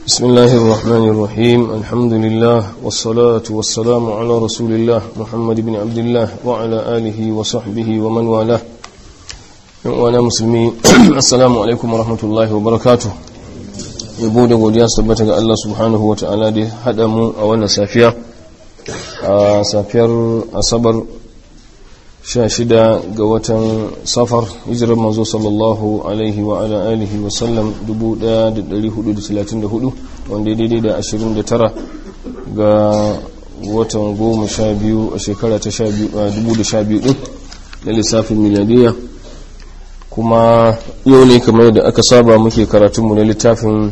بسم الله الرحمن الرحيم الحمد لله والصلاة والسلام على رسول الله محمد بن عبد الله وعلى آله وصحبه ومن والاه وانا مسلمين السلام عليكم ورحمة الله وبركاته yabo da godiya su tabbata ga Allah subhanahu wa ta'ala da haɗa mu a wannan safiya a safiyar asabar 16 ga watan safar hijirar manzo sallallahu alaihi wa ala alihi wa sallam 1434 wanda daidai da 29 ga watan 12 a shekara ta 2012 din na lissafin miliyadiyya kuma yau ne kamar da aka saba muke karatunmu na littafin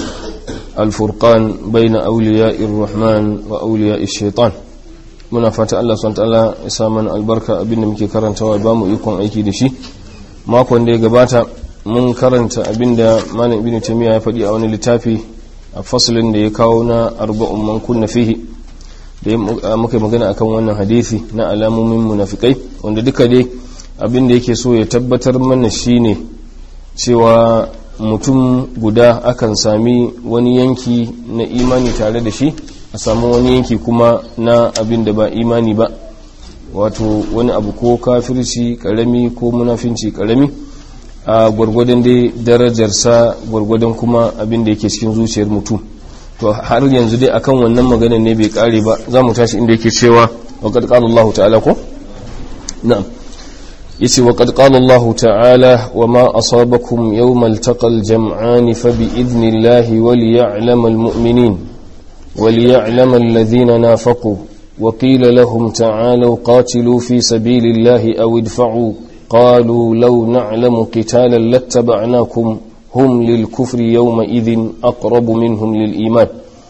alfurkan bai na auliya irrahman wa auliya shaitan muna fata Allah SWT ya sa mana albarka abinda muke karantawa ba mu ikon aiki da shi makon da ya gabata mun karanta abinda malam ibn taymiya ya faɗi a wani littafi a fasalin da ya kawo na arba'un man kunna fihi da muka magana akan wannan hadisi na alamomin munafikai wanda duka dai abin da yake so ya tabbatar mana shine cewa mutum guda akan sami wani yanki na imani tare da shi a samu wani yanki kuma na abin da ba imani ba wato wani abu ko kafirci karami ko munafinci karami a gwargwadon dai darajarsa gwargwadon kuma abin da yake cikin zuciyar mutum to har yanzu dai akan wannan magana ne bai kare ba za mu tashi inda yake cewa wa qad qala Allah ta'ala ko na'am yace wa qad qala Allah ta'ala wa ma asabakum yawmal taqal jam'an fa bi idnillahi wa liya'lamal mu'minin وليعلم الذين نافقوا وقيل لهم تعالوا قاتلوا في سبيل الله أو ادفعوا قالوا لو نعلم قتالا لاتبعناكم هم للكفر يومئذ أقرب منهم للإيمان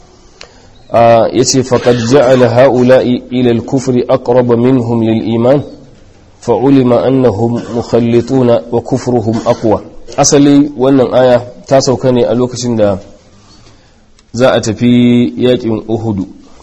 آه يتي فقد جعل هؤلاء إلى الكفر أقرب منهم للإيمان فعلم أنهم مخلطون وكفرهم أقوى أصلي وأن آية تاسو كان ألوكسن ده za a tafi yakin uhudu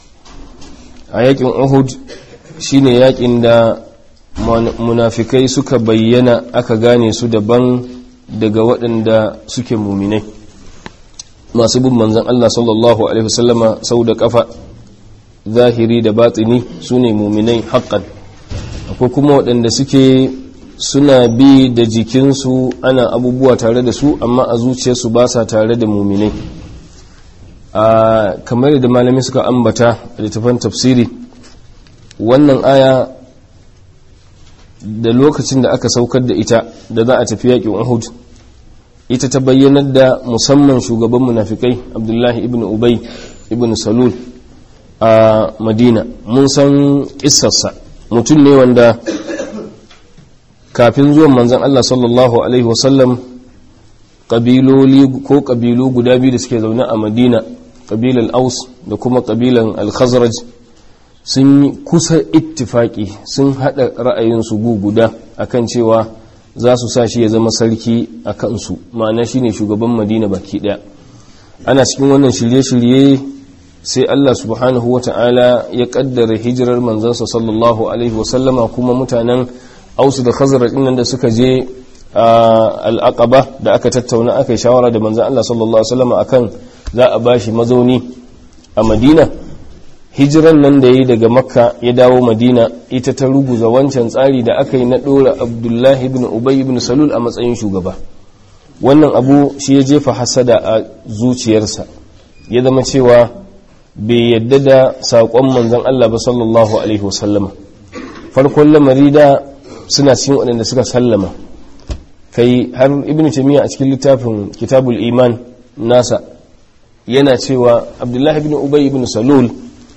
a yakin uhud shine yakin da munafikai suka bayyana aka gane su daban daga waɗanda suke muminai masu bin manzan Allah sallallahu Alaihi wasallama sau da kafa zahiri da batsini su ne muminai haƙƙan akwai kuma waɗanda suke suna bi da jikinsu ana abubuwa tare da su amma a zuciyarsu ba sa tare da muminai a kamar da malami suka ambata a littafin tafsiri wannan aya da lokacin da aka saukar da ita da za a tafi yaƙin uhud ita ta bayyanar da musamman shugaban munafikai abdullahi ibn ubay ibn salul a madina mun san ƙisarsa mutum ne wanda kafin zuwan manzan allah sallallahu alaihi wasallam ƙabiloli ko ƙabilu guda biyu da suke zaune a madina ƙabilan aus da kuma ƙabilan al-khazraj sun yi kusa ittifaki sun haɗa ra'ayinsu gu guda akan cewa za su sa shi ya zama sarki a kansu ma'ana shi ne shugaban madina baki ɗaya ana cikin wannan shirye-shirye sai allah subhanahu wa ta'ala ya ƙaddara hijirar manzansa sallallahu alaihi wasallama kuma mutanen ausu da khazraj ɗin da suka je al'aqaba da aka tattauna aka yi shawara da manzan allah sallallahu alaihi wasallama akan za a bashi mazauni a madina hijiran nan da ya yi daga makka ya dawo madina ita ta ruguza wancan tsari da aka yi na ɗora abdullahi ibn ubay ibn salul a matsayin shugaba wannan abu shi ya jefa hasada a zuciyarsa ya zama cewa bai yadda da saƙon manzan allah ba sallallahu alaihi wasallama farkon lamari da suna cikin waɗanda suka sallama kai har ibn tamiya a cikin littafin kitabul iman nasa yana cewa abdullahi ibn ubay ibn salul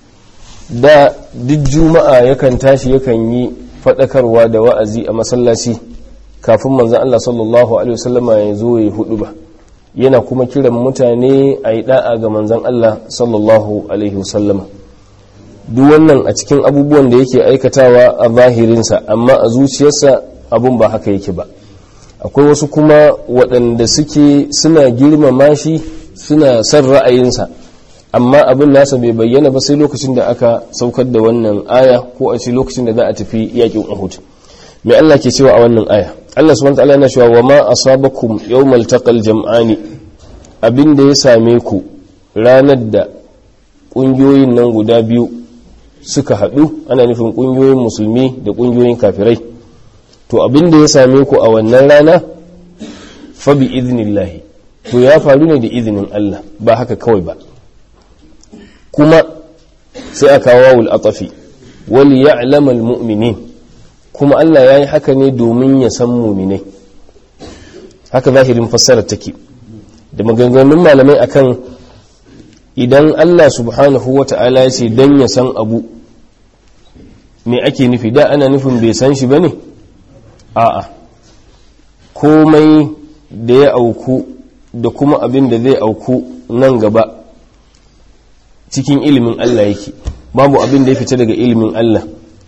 da duk juma'a yakan tashi yakan yi fadakarwa da wa'azi a masallaci kafin manzon Allah sallallahu alaihi wasallama ya zo ya hudu ba yana kuma kiran mutane a yi da'a ga manzon Allah sallallahu alaihi wasallama duk wannan a cikin abubuwan da yake aikatawa a zahirinsa amma a zuciyarsa abun ba haka yake ba akwai wasu kuma waɗanda suke suna girmama shi suna son ra'ayinsa amma abin nasa bai bayyana ba sai lokacin da aka saukar da wannan aya ko a ce lokacin da za a tafi yakin Uhud mai Allah ke cewa a wannan aya Allah subhanahu wataala yana cewa wa ma asabakum yawmal taqal jam'ani abin da ya same ku ranar da ƙungiyoyin nan guda biyu suka haɗu ana nufin ƙungiyoyin musulmi da ƙungiyoyin kafirai to abin da ya same ku a wannan rana fa bi idnillahi to ya faru ne da izinin Allah ba haka kawai ba kuma sai aka wawul atafi wal ya'lamal mu'minin kuma Allah yayi haka ne domin ya san mu'minai haka zahirin fassarar take da maganganun malamai akan idan Allah subhanahu wata'ala ya ce dan ya san abu me ake nufi da ana nufin bai san shi bane a'a komai da ya auku da kuma abin da zai auku nan gaba cikin ilimin Allah yake babu abin da ya fita daga ilimin Allah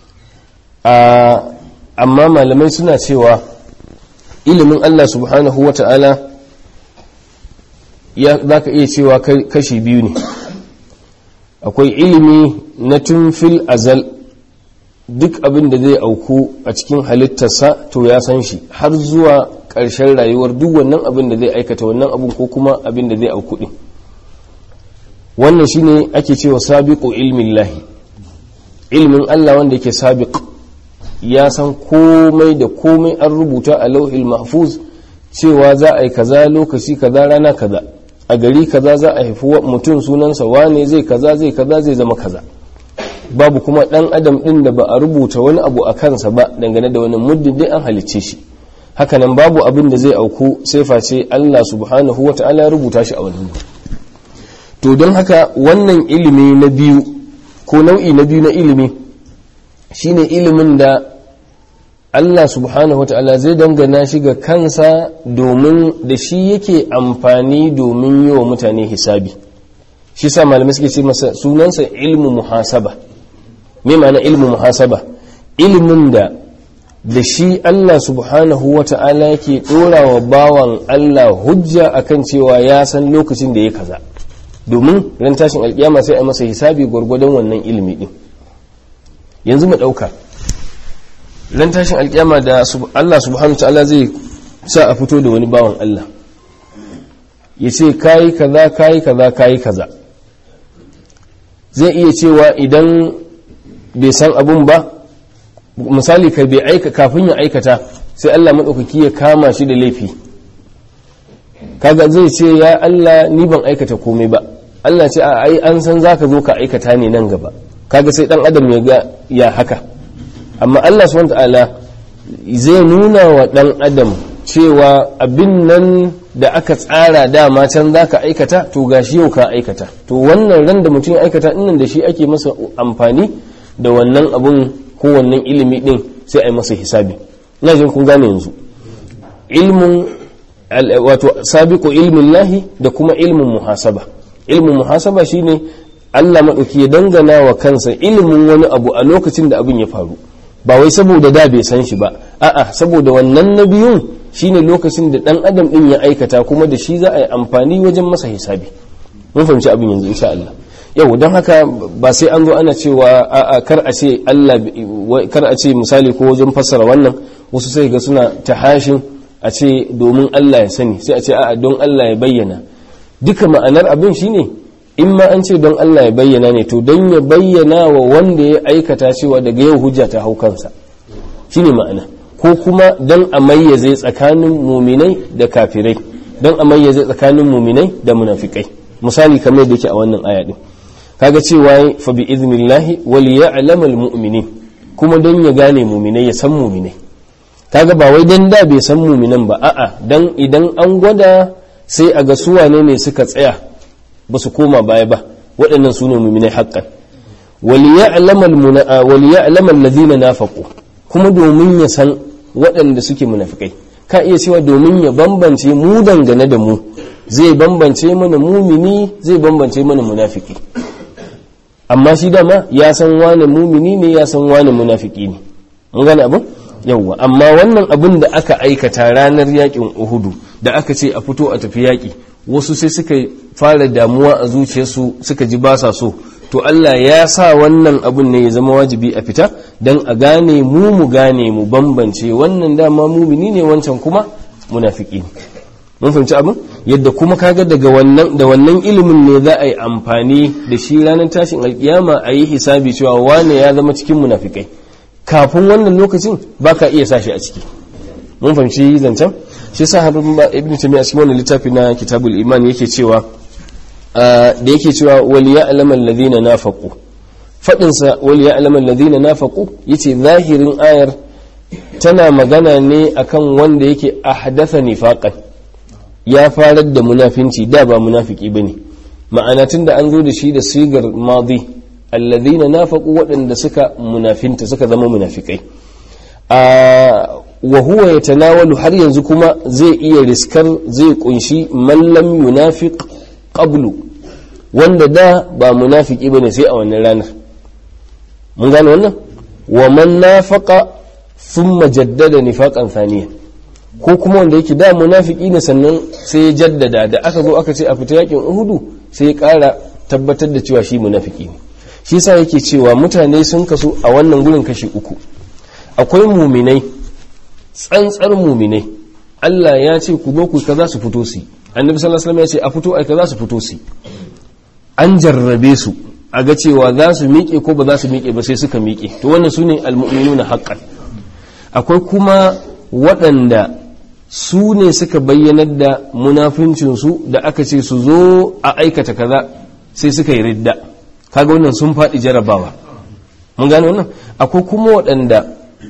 amma malamai suna cewa ilimin Allah subhanahu wa ta'ala za ka iya cewa kashi biyu ne akwai ilimi na tun fil azal duk abin da zai auku a cikin halittarsa to ya san shi har zuwa ƙarshen rayuwar duk wannan abin da zai aikata wannan abin ko kuma abin da zai auku ɗin wannan shine ake cewa sabiqu ilmin lahi ilmin Allah wanda yake sabiq ya san komai da komai an rubuta a lauhil mahfuz cewa za a yi kaza lokaci kaza rana kaza a gari kaza za a haifi mutum sunansa wane zai kaza zai kaza zai zama kaza babu kuma dan adam din da ba a rubuta wani abu a kansa ba dangane da wani muddin dai an halicce shi hakanan babu abin da zai auku sai face Allah subhanahu wata'ala ya rubuta shi a wannan to don haka wannan ilimi na biyu ko nau'i na biyu na ilimi shine ilimin da Allah subhanahu wata'ala zai dangana shi ga kansa domin da shi yake amfani domin yi wa mutane hisabi shi sa malamai suke ce masa sunansa ilmu muhasaba me ma'ana ilmu muhasaba ilimin da da shi Allah subhanahu wata'ala yake dora wa bawan Allah hujja akan cewa ya san lokacin da ya kaza domin ran tashin alkiyama sai a masa hisabi gwargwadon wannan ilimi din yanzu mu dauka ran tashin alkiyama da Allah subhanahu ta'ala zai sa a fito da wani bawan Allah ya ce kayi kaza kayi kaza kayi kaza zai iya cewa idan bai san abun ba misali ka bai aika kafin ya aikata sai Allah maɗaukaki ya kama shi da laifi kaga zai ce ya Allah ni ban aikata komai ba Allah ce a ai an san zaka zo ka aikata ne nan gaba kaga sai dan adam ya ga ya haka amma Allah subhanahu ta'ala zai nuna wa dan adam cewa abin nan da aka tsara dama can za ka aikata to gashi yau ka aikata to wannan ran da mutum ya aikata innan da shi ake masa amfani da wannan abun ko wannan ilimi din sai a yi masa hisabi ina jin kun gane yanzu ilmin wato sabiqu ilmin lahi da kuma ilmin muhasaba ilmin muhasaba shine Allah maɗauki ya dangana wa kansa ilimin wani abu a lokacin da abin ya faru ba wai saboda da bai san shi ba a'a saboda wannan na biyun shine lokacin da dan adam din ya aikata kuma da shi za a yi amfani wajen masa hisabi mun fahimci abin yanzu insha Allah yau don haka ba sai an zo ana cewa a'a kar a ce Allah kar a ce misali ko wajen fassara wannan wasu sai ga suna tahashin a ce domin Allah ya sani sai a ce a'a don Allah ya bayyana duka ma'anar abin shine in ma an ce don Allah ya bayyana ne to don ya bayyana wa wanda ya aikata cewa daga yau hujja ta hau kansa shine ma'ana ko kuma don a mayyaze tsakanin muminai da kafirai don a mayyaze tsakanin muminai da munafikai misali kamar da yake a wannan aya din kaga cewa fa bi idnillahi wal ya'lamu al mu'minin kuma don ya gane muminai ya san muminai kaga ba wai dan da bai san muminan ba a'a dan idan an gwada sai a ga su wane ne suka tsaya ba su koma baya ba waɗannan su ne muminai haƙƙan wal ya'lamu alladhina nafaqu kuma domin ya san waɗanda suke munafikai ka iya cewa domin ya bambance mu dangane da mu zai bambance mana mumini zai bambance mana munafiki amma shi dama ya san wane mumini ne ya san wane munafiki ne mun gane abin yawwa amma wannan abin da aka aikata ranar yakin uhudu da aka ce a fito a tafi yaki wasu sai suka fara damuwa a zuciyarsu suka ji ba sa so to Allah ya sa wannan abun ne ya zama wajibi a fita don a gane mu mu gane mu bambance wannan dama mumini ne wancan kuma munafiki ne mun fahimci abin yadda kuma kaga daga wannan da wannan ilimin ne za a yi amfani da shi ranar tashin alkiyama a yi hisabi cewa wane ya zama cikin munafikai kafin wannan lokacin ba ka iya sashi a ciki mun fahimci zancen shi sa har ibn taymiya cikin wannan littafi na kitabul iman yake cewa da yake cewa wal ya'lamu alladhina nafaqu fadin sa wal ya'lamu alladhina nafaqu yace zahirin ayar tana magana ne akan wanda yake ahdatha nifaqan ya farar da munafinci da ba munafiki bane ma'ana tunda an zo da shi da sigar madi alladhina nafaqu waɗanda suka munafinta suka zama munafikai wa huwa yatanawalu har yanzu kuma zai iya riskar zai kunshi man lam yunafiq qablu wanda da ba munafiki bane sai a wannan ranar mun gane wannan wa man nafaqa thumma jaddada nifaqan thaniya ko kuma wanda yake da munafiki ne sannan sai ya jaddada da aka zo aka ce a fita yakin uhudu sai ya kara tabbatar da cewa shi munafiki ne shi yasa yake cewa mutane sun kasu a wannan gurin kashi uku akwai muminai tsantsar muminai Allah ya ce ku zo ku kaza su fito su annabi sallallahu alaihi wasallam ya ce a fito ai kaza su fito su an jarrabe su a ga cewa za su miƙe ko ba za su miƙe ba sai suka miƙe to wannan sune almu'minuna haqqan akwai kuma waɗanda su ne suka bayyanar da munafincinsu da aka ce su zo a aikata kaza sai suka yi ridda kaga wannan sun faɗi jarabawa mun gane wannan akwai kuma waɗanda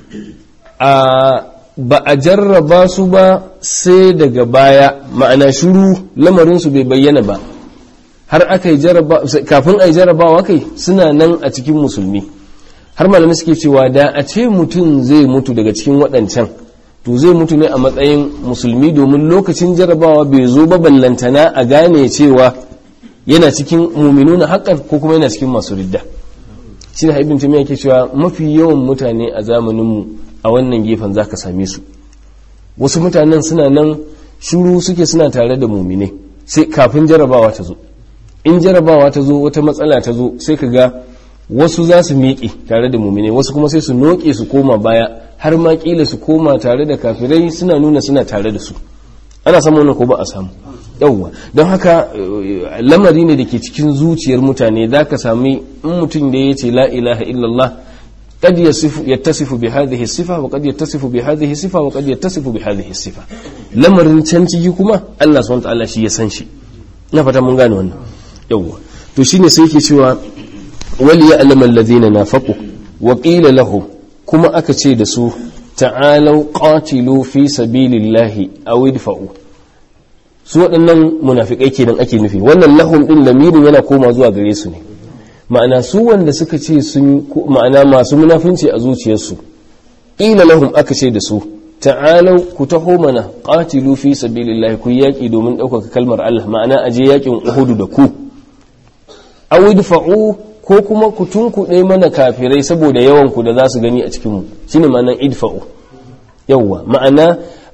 a ba a jarraba su ba sai daga baya ma'ana shuru lamarinsu bai bayyana ba har aka yi jarraba kafin a yi jarrabawa kai suna nan a cikin musulmi har malamai suke cewa da a ce mutum zai mutu daga cikin waɗancan to zai mutu ne a matsayin musulmi domin lokacin jarrabawa bai zo ba ballantana a gane cewa yana cikin muminuna haƙan ko kuma yana cikin masu ridda shi ne haibin tamiya ke cewa mafi yawan mutane a zamaninmu a wannan gefen za ka same su wasu mutanen suna nan shuru suke suna tare da mumine sai kafin jarabawa ta zo in jarabawa ta zo wata matsala ta zo sai ka ga wasu za su miƙe tare da mumine wasu kuma sai su noƙe su koma baya har ma ƙila su koma tare da kafirai suna nuna suna tare da su ana samu wannan ko ba a samu yauwa don haka lamari ne da ke cikin zuciyar mutane za ka sami in mutum da ya ce la ilaha illallah قد يصف يتصف بهذه الصفة وقد يتصف بهذه الصفة وقد يتصف بهذه الصفة lamarin can ciki kuma Allah subhanahu wataala shi ya san shi na fata mun gane wannan yawwa to shine sai yake cewa wal ya'lamu alladhina nafaqu wa qila lahum kuma aka ce da su ta'alau qatilu fi sabilillahi aw idfa'u su waɗannan munafikai kenan ake nufi wannan lahum din lamirin yana koma zuwa gare su ne ma'ana su wanda suka ce sun ma'ana masu munafinci a zuciyarsu ila lahum aka ce da su ta'alau ku taho mana qatilu fi sabilillahi ku yaki domin ɗaukaka kalmar Allah ma'ana aje yakin Uhud da ku aw idfa'u ko kuma ku tunkuɗe mana kafirai saboda yawan ku da za su gani a cikin mu shine ma'anan idfa'u yawwa ma'ana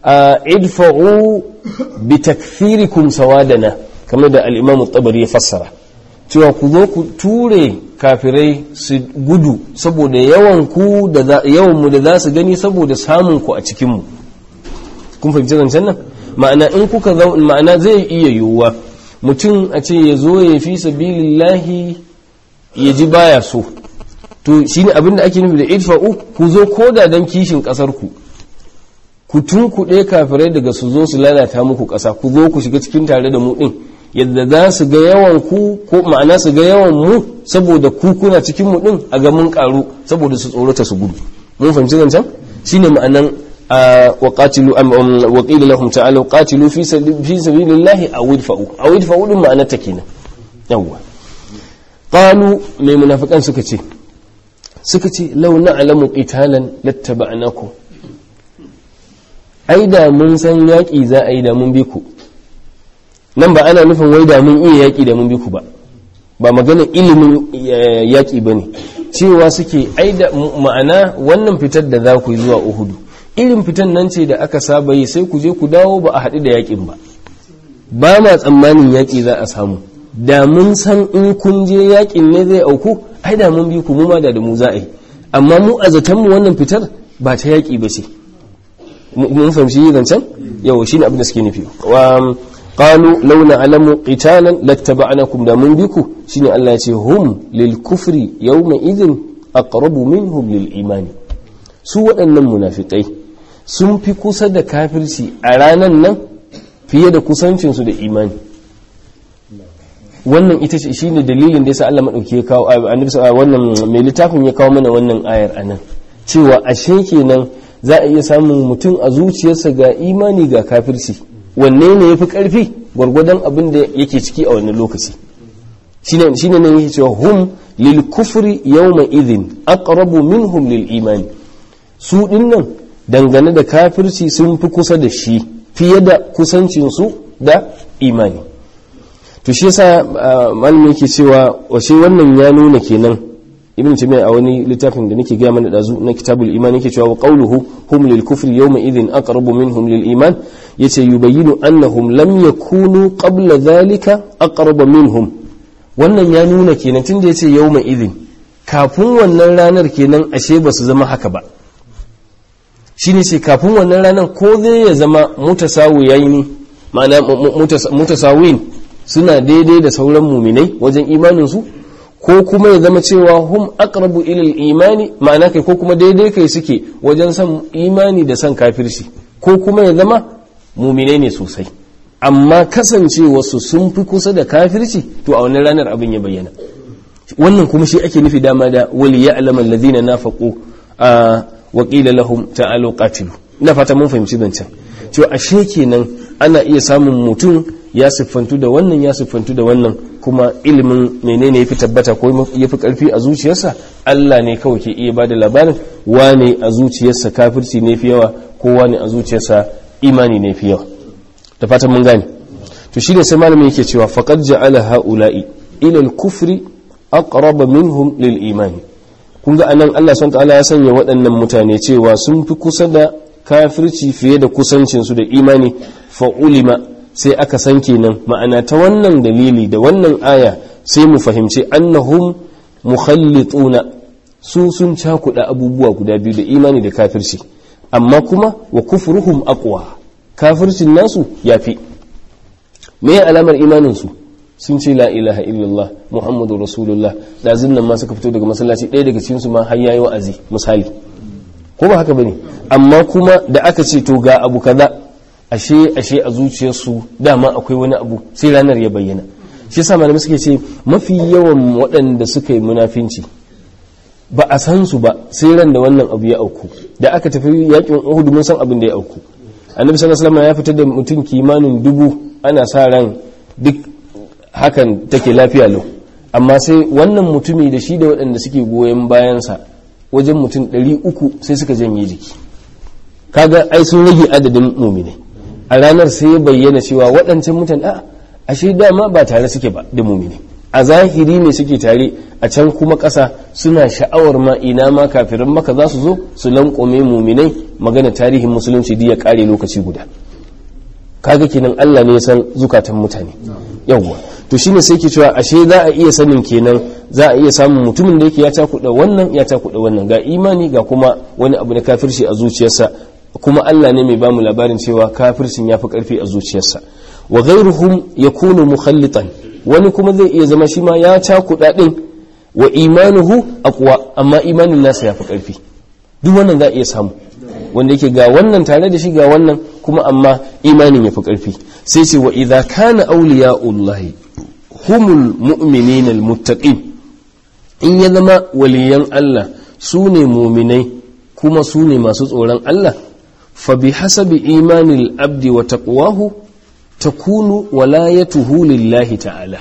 idfa'u bi takfirikum sawadana kamar da al-Imam at-Tabari ya fassara cewa ku zo ku ture kafirai su gudu saboda yawan ku da yawan mu da za su gani saboda samun ku a cikin mu kun fahimci zancen nan ma'ana in kuka ma'ana zai iya yiwuwa mutum a ce ya zo ya fi sabilillahi ya ji baya so to shine abin da ake nufi da idfa'u ku zo koda dan kishin kasar ku ku tunkuɗe kafirai daga su zo su lalata muku ƙasa ku zo ku shiga cikin tare da mu ɗin yadda za su ga yawan ku ko ma'ana su ga yawan mu saboda ku kuna cikin mu din a ga mun karu saboda su tsorata su gudu mun fahimci zancen shine ma'anan wa qatilu wa qila lahum ta'alu qatilu fi fi sabilillahi aw idfa'u aw idfa'u din ma'anar ta kenan yawa qalu mai munafikan suka ce suka ce law na'lamu qitalan lattaba'nakum ai da mun san yaki za a yi da mun bi ku nan ba ana nufin wai da mun iya yaƙi da mun bi ku ba ba magana ilimin yaƙi ba ne cewa suke ai da ma'ana wannan fitar da za ku yi zuwa uhudu irin fitan nan ce da aka saba yi sai ku je ku dawo ba a haɗu da yaƙin ba ba ma tsammanin yaƙi za a samu da mun san in kun je yaƙin ne zai auku ai da mun bi ku mu ma da mu za a yi amma mu a zaton mu wannan fitar ba ta yaƙi ba ce mun fahimci zancen yau shine abin da suke nufi qalu law na'lamu qitalan lattaba'nakum da mun biku shine Allah ya ce hum lil kufri yawma idhin aqrabu minhum lil imani su waɗannan munafikai sun fi kusa da kafirci a ranan nan fiye da kusancinsu da imani wannan ita ce shine dalilin da yasa Allah madauki ya kawo annabi wannan mai littafin ya kawo mana wannan ayar anan cewa ashe kenan za a iya samun mutum a zuciyarsa ga imani ga kafirci wanne ne yafi karfi gwargwadon abin da yake ciki a wannan lokaci shine shine nan yake cewa hum lil kufri yawma idhin aqrabu minhum lil imani su dinnan dangane da kafirci sun fi kusa da shi fiye da kusancinsu da imani to shi yasa malamin yake cewa washe wannan ya nuna kenan ibn taymiya a wani littafin da nake gaya mana dazu na kitabul iman yake cewa wa qawluhu hum lil kufri yawma idhin aqrabu minhum lil iman yace yubayyinu annahum lam yakunu qabla dhalika aqraba minhum wannan ya nuna kenan tunda yace yawma idhin kafin wannan ranar kenan ashe ba su zama haka ba shine ce kafin wannan ranar ko zai ya zama mutasawiyaini ma'ana mutasawin suna daidai da sauran muminai wajen imaninsu ko kuma ya zama cewa hum aqrabu ilal imani ma'ana kai ko kuma daidai kai suke wajen san imani da san kafirci ko kuma ya zama muminai ne sosai amma kasancewarsu sun fi kusa da kafirci to a wannan ranar abin ya bayyana wannan kuma shi ake nufi dama da wali ya alama alladhina nafaqu a wa qila lahum ta'alu qatilu ina fata mun fahimci zancen cewa ashe kenan ana iya samun mutum ya siffantu da wannan ya siffantu da wannan kuma ilimin menene yafi tabbata ko yafi karfi a zuciyarsa Allah ne kawai ke iya bada labarin wane a zuciyarsa kafirci ne fi yawa ko wane a zuciyarsa imani ne fi yawa da fatan mun gane to shine sai malamin yake cewa faqad ja'ala haula'i ila al-kufri aqraba minhum lil imani kun ga anan Allah subhanahu ta'ala ya sanya waɗannan mutane cewa sun fi kusa da kafirci fiye da kusancinsu da imani fa ulima sai aka san kenan ma'ana ta wannan dalili da wannan aya sai mu fahimci annahum mukhallituna su sun cakuɗa abubuwa guda biyu da imani da kafirci amma kuma wa kufruhum aqwa kafircin nasu yafi me alamar imanin su sun ce la ilaha illallah muhammadu rasulullah da zinnan ma suka fito daga masallaci ɗaya daga cikin su ma har yayi wa'azi misali ko ba haka bane amma kuma da aka ce to ga abu kaza ashe ashe a zuciyarsu dama akwai wani abu sai ranar ya bayyana shi yasa malamai suke ce mafi yawan waɗanda suka yi munafinci ba a san su ba sai ran da wannan abu ya auku da aka tafi yakin Uhud mun san abin da ya auku annabi sallallahu alaihi wasallam ya fitar da mutum kimanin dubu ana sa ran duk hakan take lafiya lau amma sai wannan mutumi da shi da waɗanda suke goyon bayansa wajen mutum 300 sai suka janye jiki kaga ai sun rage adadin muminai a ranar sai ya bayyana cewa waɗancan mutane a ashe dama ba tare suke ba da muminai a zahiri ne suke tare a can kuma ƙasa suna sha'awar ma ina ma kafirin maka za su zo su lankwame muminai magana tarihin musulunci ya ƙare lokaci guda kaga kenan Allah ne ya san zukatan mutane yawwa to shine sai ke cewa ashe za a iya sanin kenan za a iya samun mutumin da yake ya takuɗa wannan ya takuɗa wannan ga imani ga kuma wani abu na kafirci a zuciyarsa kuma Allah ne mai bamu labarin cewa kafircin ya fi ƙarfi a zuciyarsa wa ghairuhum yakunu mukhallitan wani kuma zai iya zama shi ma ya cakuɗa ɗin wa imanuhu aqwa amma imanin nasa ya fi ƙarfi duk wannan za a iya samu wanda yake ga wannan tare da shi ga wannan kuma amma imanin ya fi ƙarfi sai ce wa idza kana awliya'ullahi humul mu'minina almuttaqin in ya zama waliyan Allah su ne muminai kuma su ne masu tsoron Allah fa bi hasabi imanil abdi wa taqwahu takunu walayatuhu lillahi ta'ala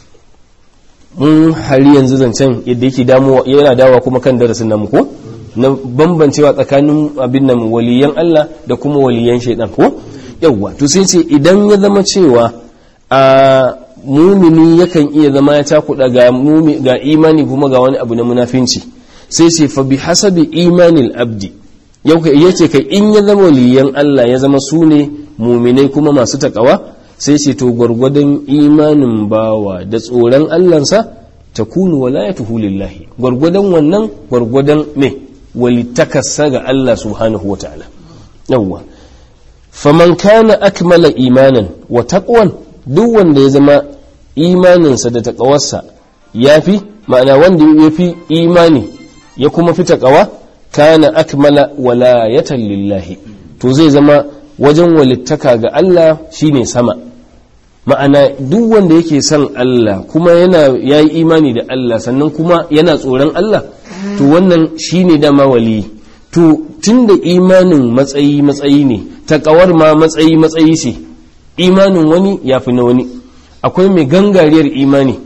mun hari yanzu zancen yadda yake damuwa yana dawa kuma kan darasin namu ko na bambancewa tsakanin abin nan waliyan Allah da kuma waliyan shaidan ko yawwa to sai ce idan ya zama cewa a mumini yakan iya zama ya takuda ga ga imani kuma ga wani abu na munafinci sai ce fa bi hasabi imanil abdi yau yace kai in ya zama waliyan Allah ya zama su ne muminai kuma masu takawa sai ce to gwargwadon imanin bawa da tsoron Allahnsa ta kunu walayatuhu lillahi gwargwadon wannan gwargwadon me walitakassa ga Allah subhanahu wa ta'ala yawwa faman kana akmala imanan wa taqwan duk wanda ya zama imaninsa da taqawarsa yafi ma'ana wanda ya fi imani ya kuma fi taqawa kana akmala walayatan lillahi to zai zama wajen walittaka ga Allah shine sama ma'ana duk wanda yake son Allah kuma yana yayi imani da Allah sannan kuma yana tsoron Allah to wannan shine dama wali to tunda imanin matsayi matsayi ne takawar ma matsayi matsayi ce imanin wani yafi na wani akwai mai gangariyar imani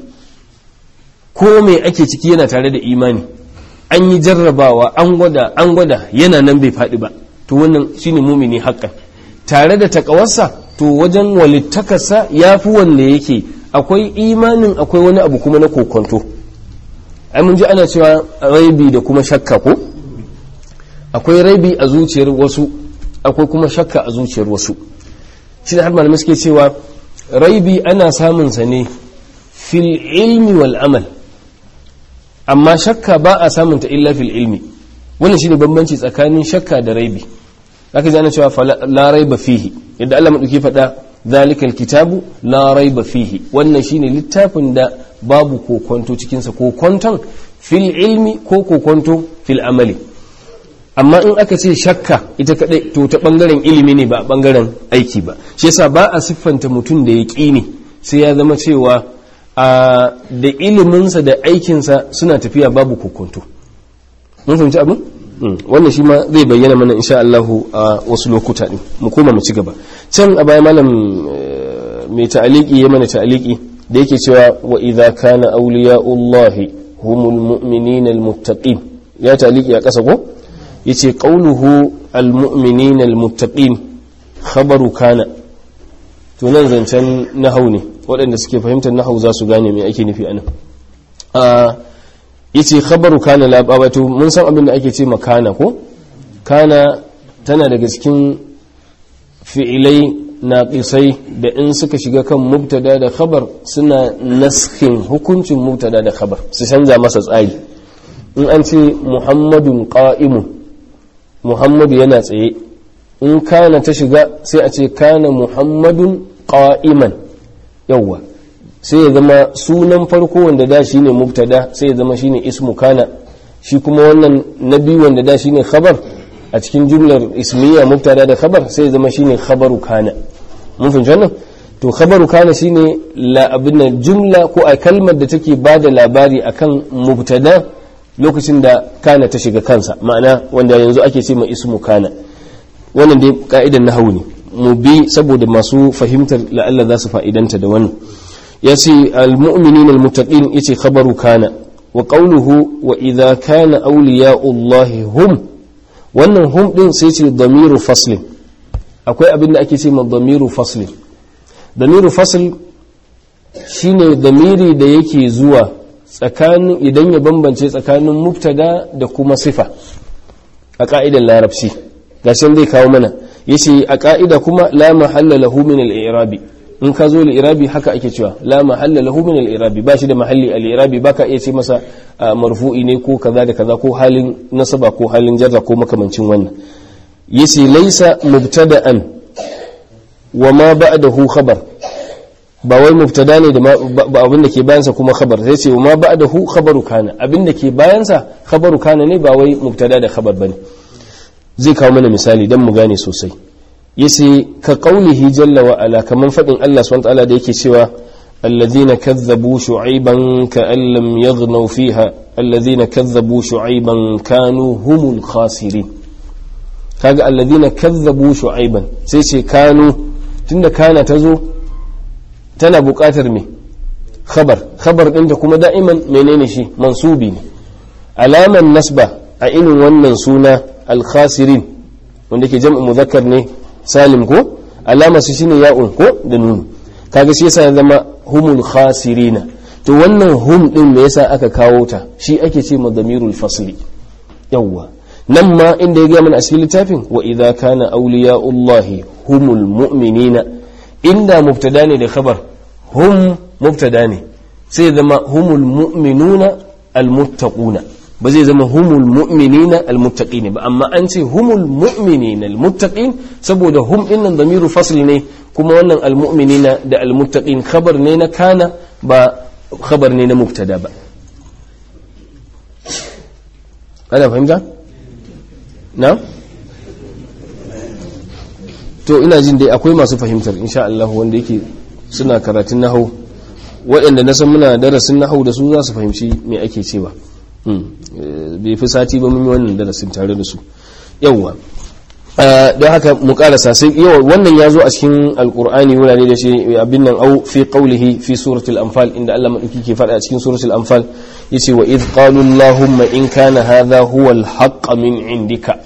ko mai ake ciki yana tare da imani an yi jarrabawa an gwada an gwada yana nan bai faɗi ba to wannan shine mumini haƙƙan tare da takawarsa to wajen walittakarsa ya fi wanda yake akwai imanin akwai wani abu kuma na kokonto ai mun ji ana cewa raibi da kuma shakka ko akwai raibi a zuciyar wasu akwai kuma shakka a zuciyar wasu shi da har malamai suke cewa raibi ana samun sa ne fil ilmi wal amal amma shakka ba a samunta illa fil ilmi wannan shine bambanci tsakanin shakka da raibi zaka ji ana cewa la raiba fihi yadda Allah madauki faɗa zalikal kitabu la raiba fihi wannan shine littafin da babu kokonto cikin sa kokonton fil ilmi ko kokonto fil amali amma in aka ce shakka ita kadai to ta bangaren ilimi ne ba a bangaren aiki ba shi yasa ba a siffanta mutum da ya ne sai ya zama cewa da iliminsa da aikinsa suna tafiya babu kokonto mun fahimci abin wannan shi ma zai bayyana mana insha Allahu a wasu lokuta ne mu koma mu ci gaba can a baya malam mai ta'aliki ya mana ta'aliki da yake cewa wa idza kana awliya'ullahi humul mu'minina almuttaqin ya ta'aliki a kasa ko yace qawluhu almu'minina almuttaqin khabaru kana to nan zancen nahau ne waɗanda suke fahimtar nahau za su gane me ake nufi anan a yace khabaru kana la babatu mun san abin da ake ce makana ko kana tana daga cikin fi'ilai naqisai da in suka shiga kan mubtada da khabar suna naskin hukuncin mubtada da khabar su canza masa tsari in an ce muhammadun qa'imun muhammadu yana tsaye in kana ta shiga sai a ce kana muhammadun qa'iman yawwa sai ya zama sunan farko wanda da shi ne mubtada sai ya zama shi ne ismu kana shi kuma wannan na biyu wanda da shi ne khabar a cikin jumlar ismiya mubtada da khabar sai ya zama shi ne khabaru kana mun fahimci wannan to khabaru kana shi ne abin jumla ko a kalmar da take ba da labari akan mubtada lokacin da kana ta shiga kansa ma'ana wanda yanzu ake ce ma ismu kana wannan dai ka'idan nahawu ne mu bi saboda masu fahimtar la'alla za su fa'idanta da wannan ya ce al-mu'minin al-muttaqin yace khabaru kana wa qawluhu wa idza kana awliya'ullahi hum wannan hum din sai ce damiru faslin akwai abin da ake ce ma damiru faslin damiru fasl shine damiri da yake zuwa tsakanin idan ya bambance tsakanin mubtada da kuma sifa a ka'idar larabci gashin zai kawo mana yace a ka'ida kuma la mahalla lahu min al-i'rabi in ka zo al-i'rabi haka ake cewa la mahalla lahu min al-i'rabi ba shi da mahalli al-i'rabi baka iya ce masa marfu'i ne ko kaza da kaza ko halin nasaba ko halin jarra ko makamancin wannan yace laysa mubtada'an wa ma ba'dahu khabar ba wai mubtada ne da ba abin da ke bayansa kuma khabar sai ce wa ma ba'dahu khabaru kana abin da ke bayansa khabaru kana ne ba wai mubtada da khabar bane zai kawo mana misali don mu gane sosai yace ka qaulihi jalla wa ala kaman fadin Allah subhanahu wa ta'ala da yake cewa alladhina kazzabu shu'ayban ka'an lam yaghnaw fiha alladhina kazzabu shu'ayban kanu humul khasirin kaga alladhina kazzabu shu'ayban sai ce kanu tunda kana tazo tana buƙatar me khabar khabar din da kuma da'iman menene shi mansubi ne alaman nasba a irin wannan suna alkhasirin wanda ke jam'u muzakkar ne salim ko alama su shine ya'un ko da nun kaga shi yasa ya zama humul khasirina to wannan hum din me yasa aka kawo ta shi ake ce madamirul fasli yawwa nan ma inda ya ga mana a cikin littafin wa idza kana awliya'ullahi humul mu'minina inda mubtada ne da khabar hum mubtada ne sai zama humul mu'minuna almuttaquna ba zai zama humul mu'minina almuttaqin ba amma an ce humul mu'minina almuttaqin saboda hum din nan damiru fasl ne kuma wannan almu'minina da almuttaqin khabar ne na kana ba khabar ne na mubtada ba ana fahimta na to ina jin dai akwai masu fahimtar insha Allah wanda yake suna karatun nahau waɗanda na san muna darasin nahau da su za su fahimci me ake cewa bai fi sati ba mun yi wannan darasin tare da su yawwa don haka mu karasa sai yawa wannan ya zo a cikin alkur'ani wurare da shi abin nan au fi qawlihi fi suratul anfal inda Allah madauki ke faɗa a cikin suratul anfal yace wa id qalu allahumma in kana hadha huwa al-haqq min indika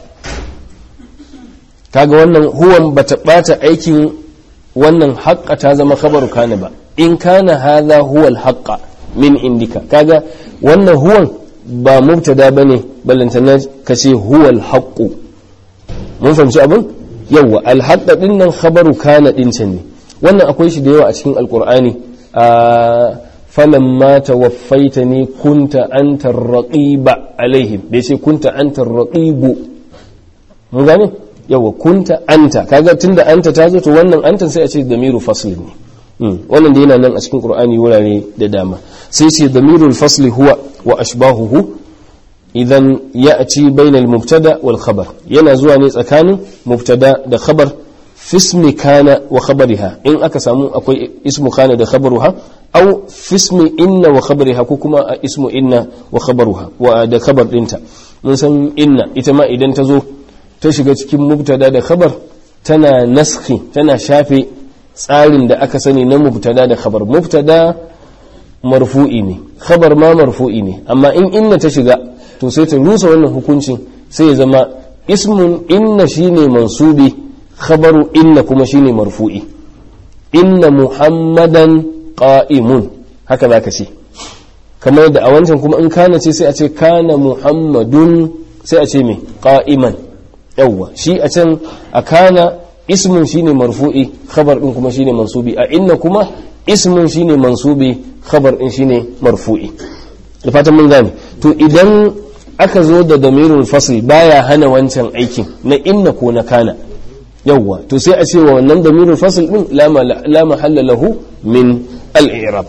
kaga wannan huwan bata bata aikin wannan haqqa ta zama khabaru kana ba in kana hadha huwa al-haqq min indika kaga wannan huwan ba mubtada bane ballantana kace huwa al-haqq mun fahimci abin yawa al-haqq din nan khabaru kana din can ne wannan akwai shi da yawa a cikin alqur'ani a falamma tawaffaitani kunta anta ar-raqiba alaihim bai ce kunta anta ar-raqibu mun gane yawa kunta anta kaga tunda anta ta zo to wannan anta sai a ce damiru fasl ne wannan da yana nan a cikin qur'ani wurare da dama sai ce damirul fasli huwa wa ashbahuhu idan ya'ti bayna al-mubtada wal khabar yana zuwa ne tsakanin mubtada da khabar fismi kana wa khabariha in aka samu akwai ismu kana da khabaruha aw fismi inna wa khabariha ko kuma a ismu inna wa khabaruha wa da khabar dinta mun san inna ita ma idan ta zo ta shiga cikin mubtada da khabar tana naskhi tana shafe tsarin da aka sani na mubtada da khabar mubtada marfu'i ne khabar ma marfu'i ne amma in inna ta shiga to sai ta rusa wannan hukuncin sai ya zama ismun inna shine mansubi khabaru inna kuma shine marfu'i inna muhammadan qa'imun haka zaka ce kamar da a wancan kuma in kana ce sai a ce kana muhammadun sai a ce me qa'iman yawwa shi a can a kana ismun shine marfu'i khabar din kuma shine mansubi a inna kuma ismun shine mansubi khabar din shine marfu'i da fatan mun gane to idan aka zo da damirul fasl baya hana wancan aikin na inna ko na kana yawwa to sai a ce wa wannan damirul fasl din la mahalla lahu min al-i'rab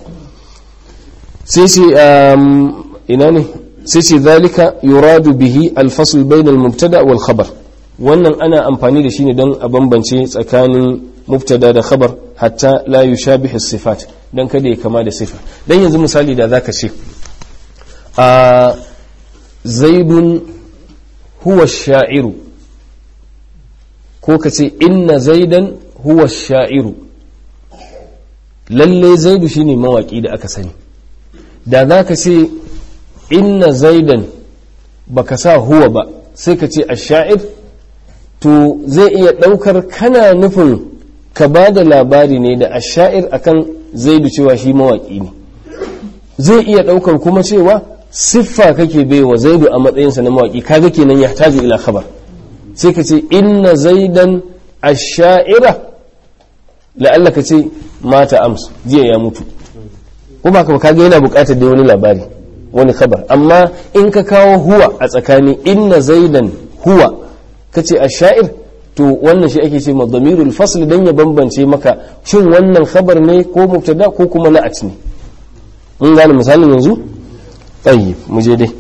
sai ce ina ne sai ce zalika yuradu bihi al-fasl bayna al-mubtada wal khabar wannan ana amfani da shi ne don a bambance tsakanin mubtada da khabar hatta la yushabihu sifat dan kada ya kama da sifa dan yanzu misali da zaka ce a zaidun huwa sha'iru ko ka ce inna zaidan huwa sha'iru lalle zaidu shine mawaki da aka sani da zaka ce inna zaidan baka sa huwa ba sai ka ce ash-sha'ir to zai iya ɗaukar kana nufin ka ba da labari ne da asha'ir akan zaidu cewa shi mawaƙi ne zai iya ɗaukar kuma cewa siffa kake baiwa zaidu a matsayinsa na mawaƙi kaga kenan ya taji ila khabar sai ka ce inna zaidan asha'ira la'alla ka ce mata ams jiya ya mutu kuma ka kaga yana buƙatar da wani labari wani khabar amma in ka kawo huwa a tsakani inna zaidan huwa kace a sha'ir to wannan shi ake ce ma damirul fasl dan ya bambance maka shin wannan khabar ne ko mubtada ko kuma na'at ne mun gane misalin yanzu tayyib mu je dai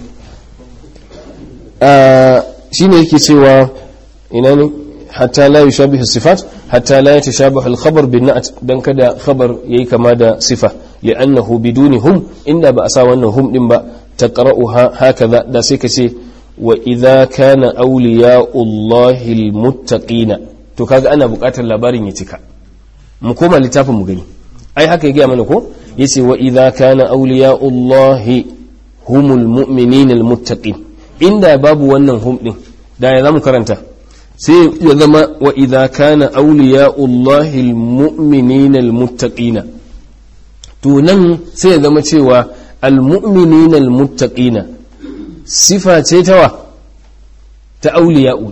shine yake cewa ina ne hatta la yushabihu sifat hatta la yatashabahu al-khabar bin na'at dan kada khabar yayi kama da sifa li'annahu biduni hum inda ba a sa wannan hum din ba taqra'uha hakaza da sai ka ce wa idza kana awliya'ullahi almuttaqina to kaga ana buƙatar labarin ya cika mu koma littafin mu gani ai haka ya gaya mana ko yace wa idza kana awliya'ullahi humul mu'minina almuttaqin inda babu wannan hum din da ya zamu karanta sai ya zama wa idza kana awliya'ullahi almu'minina almuttaqina to nan sai ya zama cewa almu'minina almuttaqina sifa ce ta wa ta auliya'u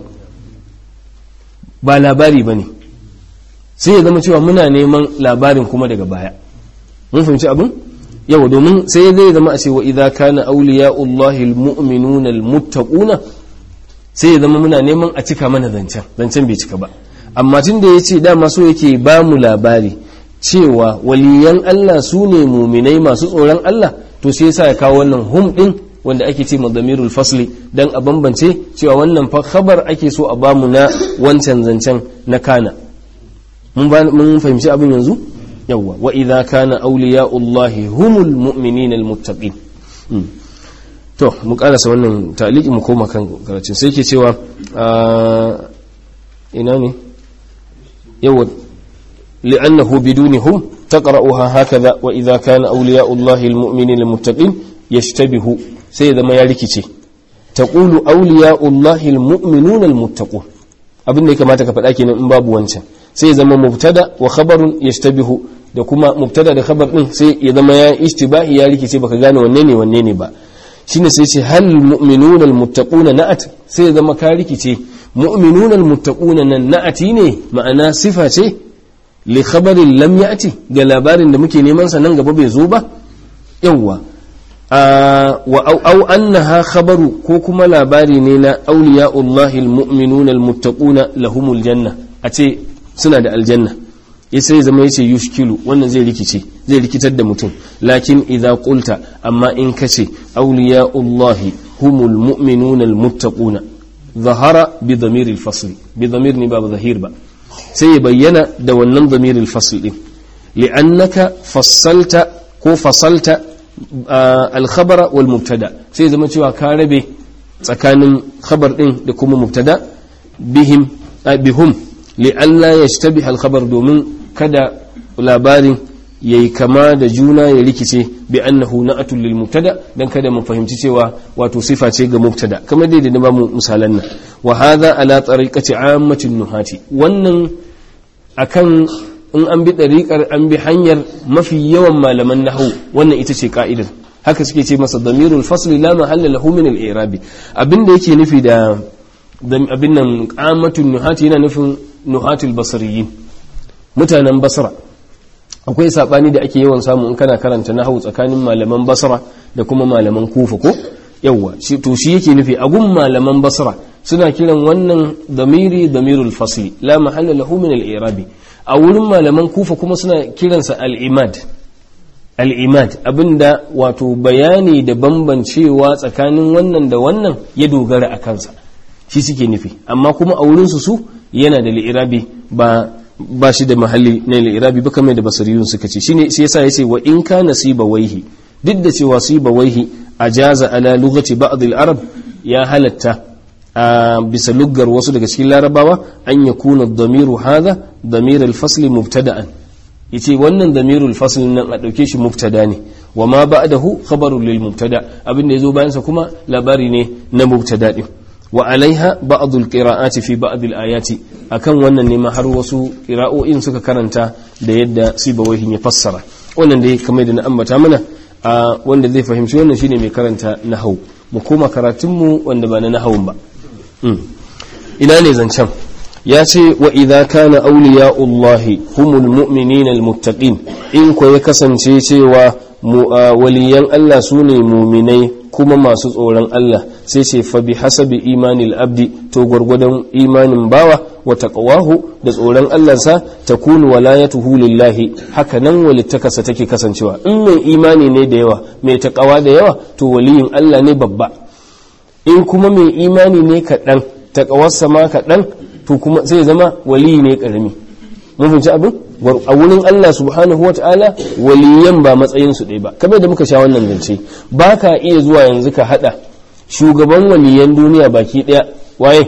ba labari ba ne sai ya zama cewa muna neman labarin kuma daga baya mun fahimci abin yawa domin sai zai zama a ce wa idza kana awliya'ullahi almu'minuna almuttaquna sai ya zama muna neman a cika mana zancen zancen bai cika ba amma tun da yace dama so yake ba mu labari cewa waliyan Allah su ne muminai masu tsoron Allah to sai yasa ya kawo wannan hum din wanda ake ce madamirul fasli dan a bambance cewa wannan fa khabar ake so a bamu na wancan zancen na kana mun mun fahimci abin yanzu yawwa wa idza kana awliya'ullahi humul mu'minina almuttaqin to mu karasa wannan taliki mu koma kan karatun sai ke cewa ina ne yawwa li'annahu bidunihum taqra'uha hakaza wa idza kana awliya'ullahi almu'minina almuttaqin yashtabihu sai ya zama ya rikice taqulu awliya'ullahi almu'minuna almuttaqun abin da ya kamata ka faɗa kenan in babu wancan sai ya zama mubtada wa khabarun yashtabihu da kuma mubtada da khabar din sai ya zama ya ishtibahi ya rikice baka gane wanne ne wanne ne ba shine sai ce hal mu'minuna almuttaquna na'at sai ya zama ka rikice mu'minuna almuttaquna nan na'ati ne ma'ana sifa ce li khabarin lam ya'ti ga labarin da muke neman sa nan gaba bai zo ba yawwa wa au annaha khabaru ko kuma labari ne na awliya'ullahi almu'minuna almuttaquna lahumul janna a ce suna da aljanna sai zama yace yushkilu wannan zai rikice zai rikitar da mutum lakin idza qulta amma in kace awliya'ullahi humul mu'minuna almuttaquna zahara bi dhamir alfasl bi dhamir ni ba zahir ba sai ya bayyana da wannan dhamir alfasl din li'annaka fassalta ko fasalta alkhabara wal mubtada sai zama cewa ka rabe tsakanin khabar din da kuma mubtada bihim bihum li'alla yashtabiha al-khabar domin kada labarin yayi kama da juna ya rikice bi annahu na'atul lil mubtada dan kada mu fahimci cewa wato sifa ce ga mubtada kamar dai da na bamu misalan nan wa hadha ala tariqati ammatin nuhati wannan akan in an bi ɗariƙar an bi hanyar mafi yawan malaman nahu wannan ita ce ka'idar haka suke ce masa damirul fasli la mahalla lahu min al-i'rabi abinda yake nufi da abin nan qamatun nuhati yana nufin nuhatul basriyin mutanen basra akwai sabani da ake yawan samu in kana karanta nahu tsakanin malaman basra da kuma malaman kufa ko yawa shi to shi yake nufi a gun malaman basra suna kiran wannan damiri damirul fasli la mahalla lahu min al-i'rabi a wurin malaman kufa kuma suna kiransa al'imad al'imad abinda wato bayani da bambancewa tsakanin wannan da wannan ya dogara a kansa shi suke nufi amma kuma a wurinsu su yana da li'irabi ba ba shi da mahalli na li'irabi ba kamar da basariyun suka ce shine shi yasa yace wa in kana siba waihi duk da cewa siba waihi ajaza ala lughati ba'd al-arab ya halatta a bisa luggar wasu daga cikin larabawa an ya kuna damiru haza damirul fasli mubtada'an yace wannan damirul fasli nan a dauke shi mubtada ne wa ma ba'dahu khabarun lil mubtada abin da yazo bayan sa kuma labari ne na mubtada din wa alaiha ba'd al qira'ati fi ba'd al ayati akan wannan ne ma har wasu qira'o'in suka karanta da yadda sibawahin ya fassara wannan dai kamar da na ambata mana wanda zai fahimci wannan shine mai karanta nahwu mu koma karatunmu wanda ba na nahawun ba ina ne zancen ya ce wa idza kana awliya'ullahi humul mu'minina almuttaqin in ko ya kasance cewa waliyan Allah sune muminai kuma masu tsoron Allah sai ce fa bi hasabi imanil abdi to gwargwadon imanin bawa wa taqwahu da tsoron Allah sa takunu walayatuhu lillahi haka nan walittakasa take kasancewa in mai imani ne da yawa mai taqwa da yawa to waliyin Allah ne babba in kuma mai imani ne kaɗan taƙawarsa ma kaɗan to kuma sai zama waliyi ne ƙarami mun fahimci abin a wurin Allah subhanahu wata'ala waliyan ba matsayinsu ɗaya ba kamar da muka sha wannan zance ba ka iya zuwa yanzu ka haɗa shugaban waliyan duniya baki ɗaya waye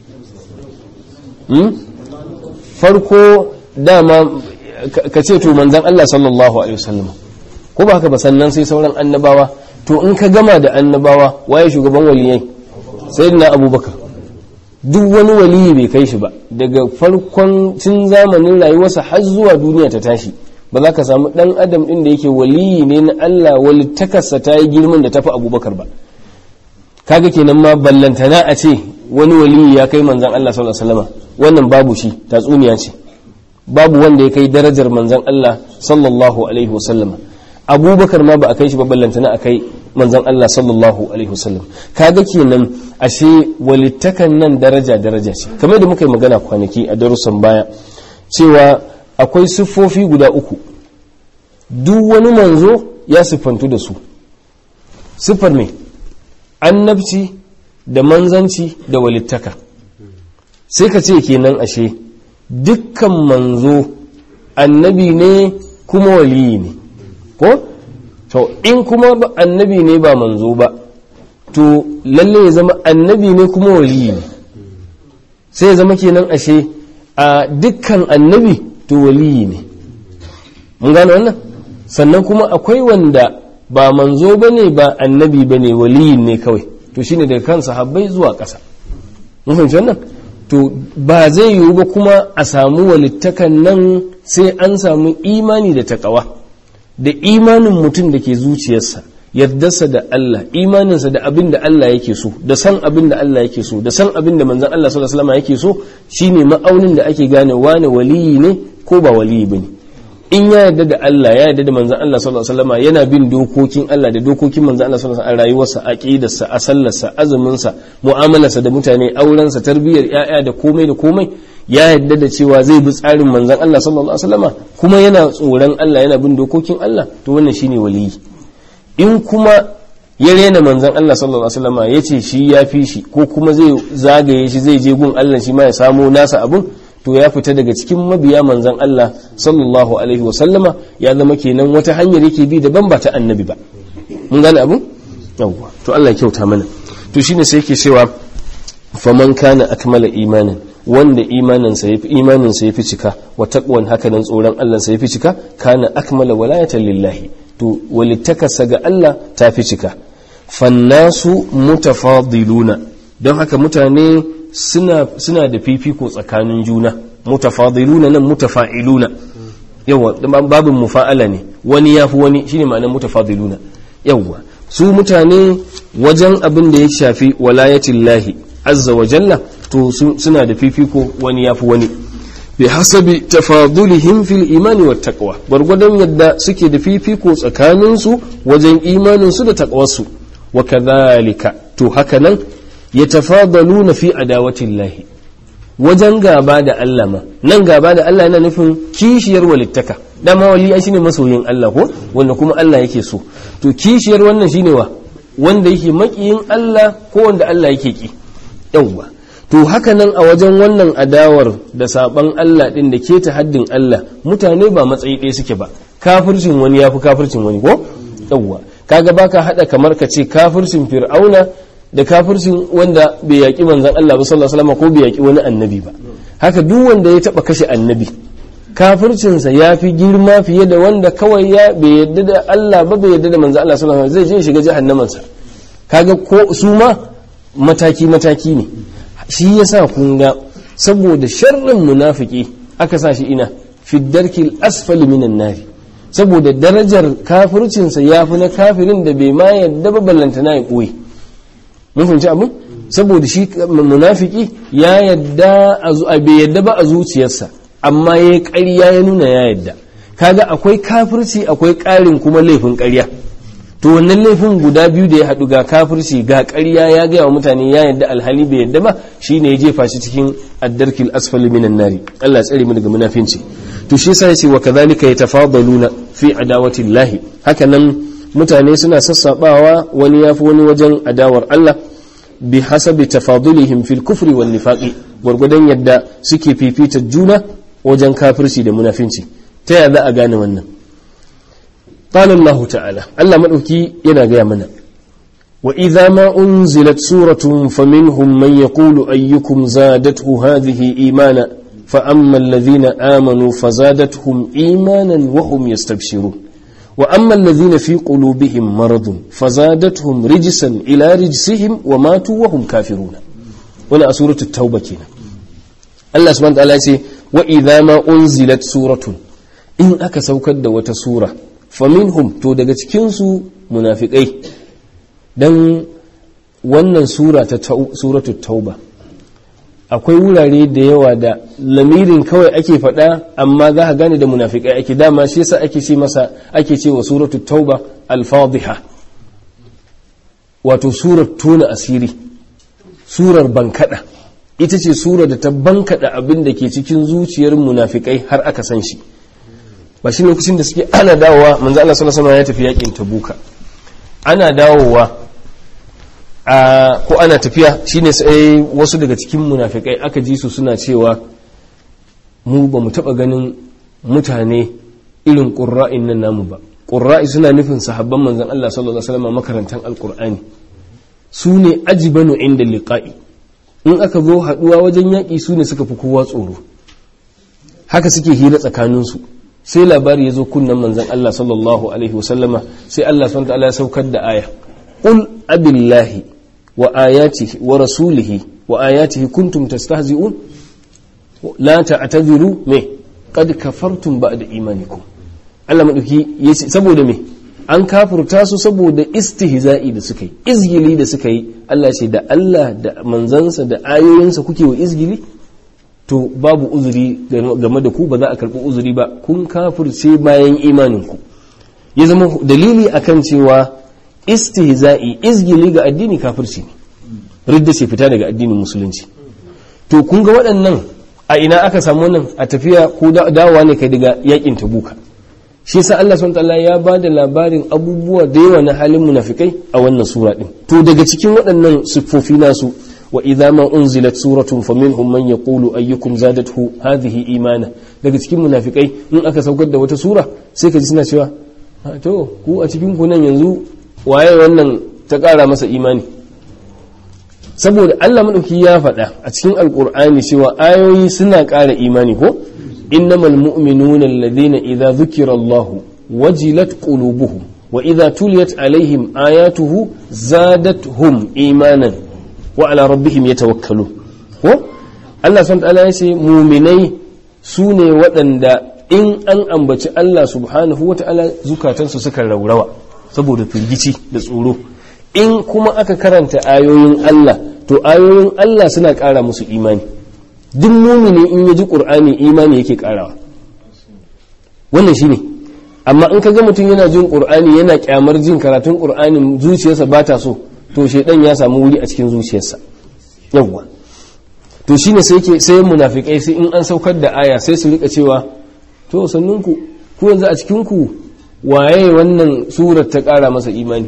farko dama ka ce to manzan Allah sallallahu alaihi wasallam ko ba haka ba sannan sai sauran annabawa to in ka gama da annabawa waye shugaban waliyai sayyidina abubakar duk wani waliyi bai kai shi ba daga farkon tun zamanin rayuwarsa har zuwa duniya ta tashi ba za ka samu dan adam din da yake waliyi ne na Allah walittakarsa ta yi girman da tafi abubakar ba kaga kenan ma ballantana a ce wani waliyi ya kai manzan Allah sallallahu alaihi wasallam wannan babu shi tatsuniya ce babu wanda ya kai darajar manzan Allah sallallahu alaihi wasallam abubakar ma ba a kai shi ba ballantana a kai manzon Allah sallallahu alaihi wasallam kaga kenan ashe walittakan nan daraja daraja ce kamar da muka yi magana kwanaki a darussan baya cewa akwai siffofi guda uku duk wani manzo ya siffantu da su siffar ne annabci da manzanci da walittaka sai ka ce kenan ashe dukkan manzo annabi ne kuma waliyi ne ko to in kuma annabi ne ba manzo ba to lalle ya zama annabi ne kuma waliyi ne sai ya zama kenan ashe a dukkan annabi to waliyi ne mun gane wannan sannan kuma akwai wanda ba manzo ba ne ba annabi ba ne waliyin ne kawai to shine daga kan sahabbai zuwa ƙasa mun fahimci wannan to ba zai yiwu ba kuma a samu walittakan nan sai an samu imani da takawa da imanin mutum da ke zuciyarsa yardarsa da Allah imaninsa da abin da Allah yake so da san abin da Allah yake so da san abin da manzon Allah sallallahu alaihi wasallam yake so shine ma'aunin da ake gane wane waliyi ne ko ba waliyi bane in ya yarda da Allah ya yarda da manzon Allah sallallahu alaihi wasallam yana bin dokokin Allah da dokokin manzon Allah sallallahu alaihi wasallam a rayuwarsa aqidarsa a sallarsa azuminsa mu'amalarsa da mutane aurensa tarbiyyar yaya da komai da komai ya yarda da cewa zai bi tsarin manzon Allah sallallahu alaihi wasallam kuma yana tsoron Allah yana bin dokokin Allah to wannan shine waliyi in kuma ya rena manzon Allah sallallahu alaihi wasallam ya ce shi ya fi shi ko kuma zai zagaye shi zai je gun Allah shi ma ya samo nasa abun to ya fita daga cikin mabiya manzan Allah sallallahu alaihi wasallama ya zama kenan wata hanyar yake bi daban ba ta annabi ba mun gane abu yawwa to Allah ya kyauta mana to shine sai yake cewa faman kana akmala imanin wanda imaninsa yafi imaninsa yafi cika wa taqwan haka nan tsoron Allah sa yafi cika kana akmala walayatan lillahi to walittakasa ga Allah ta fi cika fannasu mutafadiluna don haka mutane suna suna da fifiko tsakanin juna mutafadiluna nan mutafa'iluna yawa babin mufa'ala ne wani yafi wani shine ma'anar mutafadiluna yawa su mutane wajen abin da ya shafi walayatillahi azza wa jalla to suna da fifiko wani yafi wani bi hasabi tafadulihim fil imani wat taqwa gwargwadon yadda suke da fifiko tsakaninsu wajen imanin su da taqwarsu wa kadhalika to haka nan yatafadaluna fi adawatillahi wajen gaba da Allah ma nan gaba da Allah yana nufin kishiyar walittaka dama wali ai shine masoyin Allah ko wanda kuma Allah yake so to kishiyar wannan shine wa wanda yake makiyin Allah ko wanda Allah yake ki yawwa to haka nan a wajen wannan adawar da saban Allah din da ke ta haddin Allah mutane ba matsayi ɗaya suke ba kafircin wani yafi kafircin wani ko yawwa kaga baka hada kamar ka ce kafircin fir'auna da kafircin wanda bai yaki manzon Allah ba sallallahu alaihi wasallam ko bai yaki wani annabi ba haka duk wanda ya taba kashe annabi kafircinsa ya fi girma fiye da wanda kawai ya bai yadda da Allah ba bai yadda da manzon Allah sallallahu alaihi wasallam zai je shiga jahannamansa kaga ko su ma mataki mataki ne shi yasa kun ga saboda sharrin munafiki aka sa shi ina fi darkil asfali minan nari saboda darajar kafircinsa ya fi na kafirin da bai ma yadda ba ballanta na ya ɓoye mun fahimci abin saboda shi munafiki ya yadda a bai yadda ba a zuciyarsa amma ya yi ƙarya ya nuna ya yadda kaga akwai kafirci akwai ƙarin kuma laifin ƙarya to wannan laifin guda biyu da ya haɗu ga kafirci ga ƙarya ya gaya wa mutane ya yadda alhali bai yadda ba shine ya jefa shi cikin addarkil asfali minan nari Allah ya tsare mu daga munafinci to shi yasa yace wa kadhalika yatafadaluna fi adawati llahi haka nan mutane suna sassabawa wani yafi wani wajen adawar Allah bi hasabi tafadulihim fil kufri wan nifaqi gurgudan yadda suke fifita juna wajen kafirci da munafinci ta yaya za a gane wannan قال الله تعالى الله مدوكي yana gaya mana وإذا ما أنزلت سورة فمنهم من يقول أيكم زادته هذه إيمانا فأما الذين آمنوا فزادتهم إيمانا وهم يستبشرون وأما الذين في قلوبهم مرض فزادتهم رجسا إلى رجسهم وماتوا وهم كافرون ولا سورة التوبة كنا الله سبحانه وتعالى يقول وإذا ما أنزلت سورة إن أكسوكد وتسورة faminhum to daga cikinsu munafikai don wannan sura ta suratu tauba akwai wurare da yawa da lamirin kawai ake faɗa amma za ka gane da munafikai ake dama shi yasa ake ce masa ake ce wa suratul tauba al-fadhiha wato surar tona asiri surar bankada ita ce surar da ta bankada abin da ke cikin zuciyar munafikai har aka san shi ba shi lokacin da suke ana dawowa manzo Allah sallallahu alaihi ya tafi yakin tabuka ana dawowa a ko ana tafiya shine sai wasu daga cikin munafikai aka ji su suna cewa mu ba mu taba ganin mutane irin qurra'in nan namu ba qurra'i suna nufin sahabban manzon Allah sallallahu alaihi wasallam makarantan alqur'ani su ne ajibanu inda liqa'i in aka zo haduwa wajen yaki su ne suka fi kowa tsoro haka suke hira tsakaninsu sai labari ya zo kunnan manzon Allah sallallahu alaihi wasallama sai Allah subhanahu wa ta'ala ya saukar da aya qul abillahi wa ayatihi wa rasulihi wa ayatihi kuntum tastahzi'un la ta'tadiru me qad kafartum ba'da imanikum Allah madauki yace saboda me an kafurta su saboda istihza'i da suka yi izgili da suka yi Allah ce da Allah da manzansa da ayoyinsa kuke wa izgili to babu uzuri game da ku ba za a karɓi uzuri ba kun kafirce bayan imaninku ya zama dalili akan cewa istihza'i izgili ga addini kafirci ne ridda ce fita daga addinin musulunci to kun ga waɗannan a ina aka samu wannan a tafiya ko dawowa ne kai daga yakin tabuka shi yasa Allah subhanahu wataala ya ba da labarin abubuwa da yawa na halin munafikai a wannan sura din to daga cikin waɗannan siffofi nasu wa idza ma unzilat suratun faminhum man yaqulu ayyukum zadathu hadhihi imana daga cikin munafikai in aka saukar da wata sura sai ka ji suna cewa to ku a cikin ku nan yanzu waye wannan ta ƙara masa imani saboda Allah madauki ya faɗa a cikin alkur'ani cewa ayoyi suna ƙara imani ko innamal mu'minuna alladhina idza dhukira Allah wajilat qulubuhum wa idza tuliyat alaihim ayatuhu zadatuhum imanan wa ala rabbihim yatawakkalun ko Allah subhanahu ta'ala ya ce mu'minai su ne waɗanda in an ambaci Allah subhanahu wata'ala zukatansu suka raurawa saboda firgici da tsoro in kuma aka karanta ayoyin Allah to ayoyin Allah suna ƙara musu imani duk mumini in ya ji ƙur'ani imani yake ƙarawa wannan shine amma in ka ga mutum yana jin ƙur'ani yana ƙyamar jin karatun ƙur'anin zuciyarsa ba ta so to shaidan ya samu wuri a cikin zuciyarsa yawwa to shine sai ke sai munafikai sai in an saukar da aya sai su rika cewa to sannunku ku yanzu a cikin ku waye wannan surar ta ƙara masa imani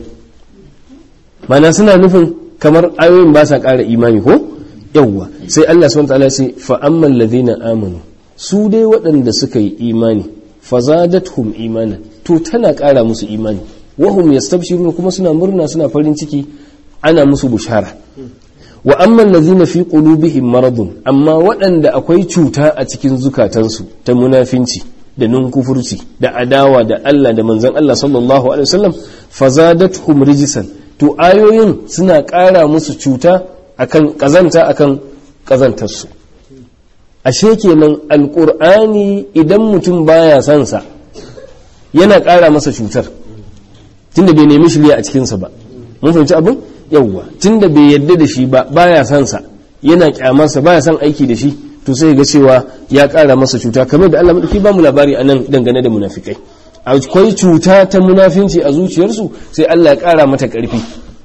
mana suna nufin kamar ayoyin ba sa ƙara imani ko yawwa sai Allah subhanahu wataala sai fa amman ladina amanu su dai waɗanda suka yi imani fazadathum imanan to tana ƙara musu imani wahum yastabshiruna kuma suna murna suna farin ciki ana musu bushara wa amman ladina fi qulubihim maradun amma waɗanda akwai cuta a cikin zukatansu ta munafinci da nunkufurci da adawa da Allah da manzon Allah sallallahu alaihi wasallam fazadathum rijsan to ayoyin suna ƙara musu cuta akan ƙazanta akan ƙazantarsu ashe kenan alƙur'ani idan mutum baya son sa yana ƙara masa cutar tunda bai nemi shirya a cikinsa ba mun fahimci abin yawwa tunda bai yadda da shi ba baya son sa yana kyamarsa baya son aiki da shi to sai ga cewa ya ƙara masa cuta kamar da Allah madauki ba mu labari anan dangane da munafikai akwai cuta ta munafinci a zuciyarsu sai Allah ya ƙara mata ƙarfi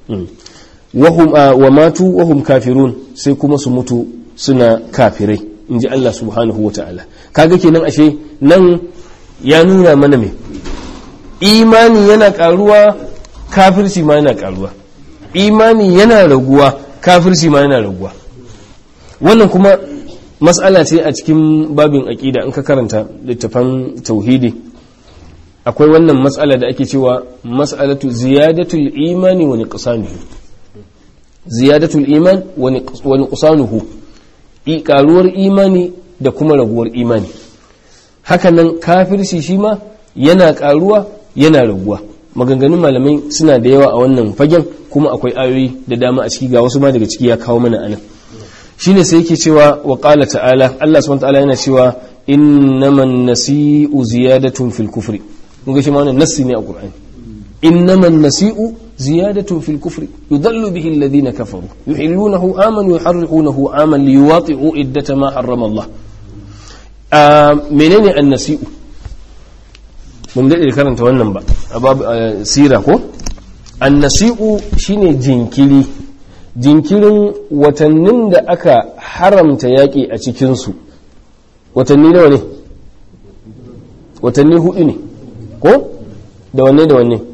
wahum wa matu wahum kafirun sai kuma su mutu suna kafirai in ji Allah subhanahu wata'ala kaga kenan ashe nan ya nuna mana me imani yana karuwa kafirci ma yana karuwa imani yana raguwa kafirci ma yana raguwa wannan kuma mas'ala ce a cikin babin aƙida in ka karanta littafan tauhidi akwai wannan matsala da ake cewa mas'alatu ziyadatul imani wa nuqsanuhu ziyadatul iman wa nuqsanuhu karuwar imani da kuma raguwar imani hakanan kafirci shi ma yana karuwa yana raguwa maganganun malamai suna da yawa a wannan fagen kuma akwai ayoyi da dama a ciki ga wasu ma daga ciki ya kawo mana anan shine sai yake cewa wa qala ta'ala Allah subhanahu wa ta'ala yana cewa innaman nasi'u ziyadatun fil kufri kun ga shi ma wannan nassi ne a Qur'ani innaman nasi'u ziyadatun fil kufri yudallu bihi alladhina kafaru yuhillunahu aman yuharriqunahu aman liyuwati'u iddata ma harrama Allah menene annasi'u mun daɗe karanta wannan ba a babu sira ko annasi'u shine jinkiri jinkirin watannin da aka haramta yaƙi a cikinsu watanni nawa ne watanni hudu ne ko da wanne da wanne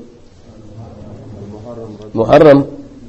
muharram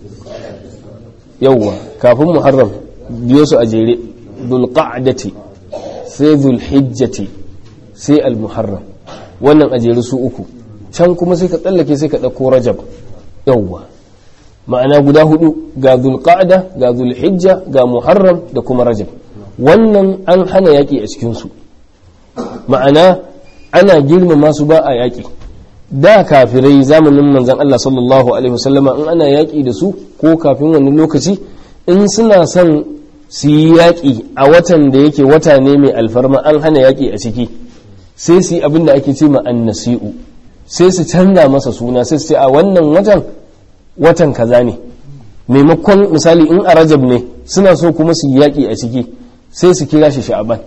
yawwa kafin muharram biyo su a jere dulqa'dati sai zulhijjati sai al-muharram wannan a jere su uku can kuma sai ka tsallake sai ka ɗauko rajab yawwa ma'ana guda hudu ga zulqa'da ga zulhijja ga muharram da kuma rajab wannan an hana yaƙi a cikinsu ma'ana ana girmama su ba a yaƙi da kafirai zamanin manzan Allah sallallahu alaihi wasallama in ana yaƙi da su ko kafin wani lokaci in suna son su yi yaƙi a watan da yake wata ne mai alfarma an hana yaƙi a ciki sai su yi abin da ake ce ma annasi'u sai su canza masa suna sai su ce a wannan watan watan kaza ne maimakon misali in a rajab ne suna so kuma su yi yaƙi a ciki sai su kira shi sha'aban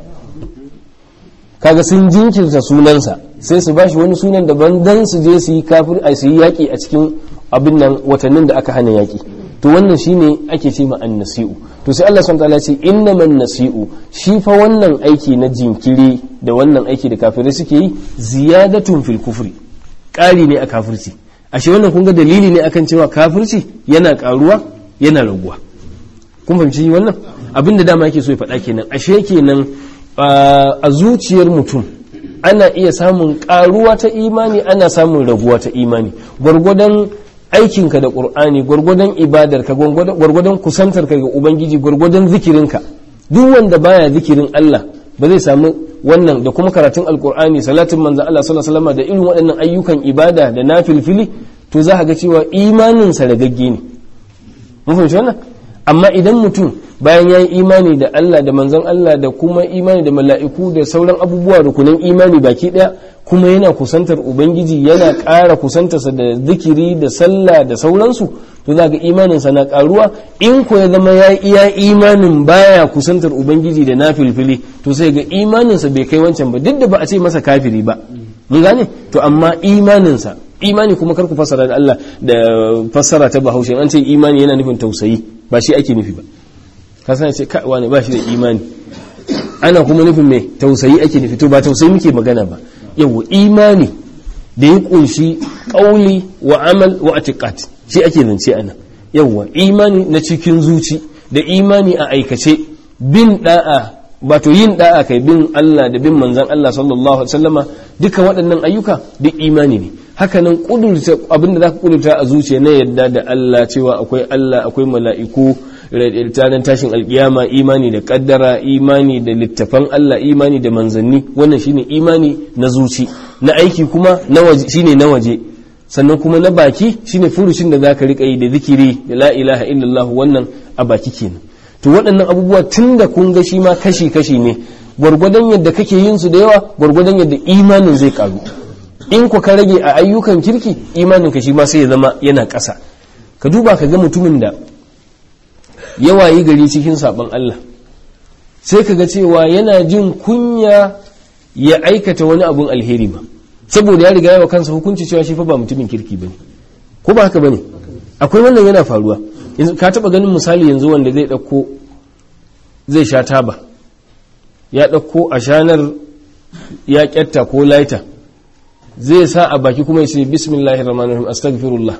kaga sun jinkirta sunansa sai su bashi wani sunan daban dan su je su yi kafir a su yi yaƙi a cikin abin nan watannin da aka hana yaƙi to wannan shine ake ce ma annasi'u to sai Allah subhanahu wa ta'ala ce innaman nasi'u shi fa wannan aiki na jinkiri da wannan aiki da kafirai suke yi ziyadatun fil kufri ƙari ne a kafirci ashe wannan kun ga dalili ne akan cewa kafirci yana ƙaruwa yana raguwa kun fahimci wannan abin da dama yake so ya faɗa kenan ashe kenan a zuciyar mutum ana iya samun ƙaruwa ta imani ana samun raguwa ta imani gwargwadon aikinka da ƙur'ani gwargwadon ibadarka gwargwadon kusantarka ga ubangiji gwargwadon zikirinka duk wanda baya zikirin Allah ba zai samu wannan da kuma karatun alƙur'ani salatin manzan Allah sallallahu alaihi wasallam da irin waɗannan ayyukan ibada da na filfili to za ka ga cewa imaninsa ragagge ne mun fahimci wannan amma idan mutum bayan ya yi imani da Allah da manzon Allah da kuma imani da mala'iku da sauran abubuwa rukunin imani baki ɗaya kuma yana kusantar ubangiji yana ƙara kusantarsa da zikiri da sallah da sauransu to za ga imaninsa na ƙaruwa in ko ya zama ya iya imanin baya kusantar ubangiji da na filfili to sai ga imaninsa bai kai wancan ba duk da ba a ce masa kafiri ba mun gane to amma imaninsa imani kuma kar ku fassara da Allah da fassara ta bahaushe an ce imani yana nufin tausayi ba shi ake nufi ba ka san ce kai wani ba shi da imani ana kuma nufin mai tausayi ake nufi to ba tausayi muke magana ba yau imani da ya kunshi kauli wa amal wa atiqat shi ake zance ana yawa imani na cikin zuci da imani a aikace bin da'a wato yin da'a kai bin Allah da bin manzon Allah sallallahu alaihi wasallama duka waɗannan ayyuka duk imani ne hakanan kudurta abinda zaka kudurta a zuciya na yadda da Allah cewa akwai Allah akwai mala'iku ranar tashin alkiyama imani da kaddara imani da littafan Allah imani da manzanni wannan shine imani na zuci na aiki kuma na waje shine na waje sannan kuma na baki shine furucin da zaka rika yi da zikiri da la ilaha illallah wannan a baki kenan to waɗannan abubuwa tun da kun ga shi ma kashi kashi ne gwargwadon yadda kake yin su da yawa gwargwadon yadda imanin zai karu in ku ka rage a ayyukan kirki imanin ka shi ma sai ya zama yana ƙasa ka duba ka ga mutumin da yawa yi gari cikin sabon Allah sai ka ga cewa yana jin kunya ya aikata wani abun alheri ba saboda ya riga yawa kansa hukunci cewa shi fa ba mutumin kirki bane ko ba haka bane akwai wannan yana faruwa yanzu ka taba ganin misali yanzu wanda zai dauko zai sha taba ya dauko a shanar ya kyatta ko laita zai sa a baki kuma ya ce bismillahir rahmanir rahim astaghfirullah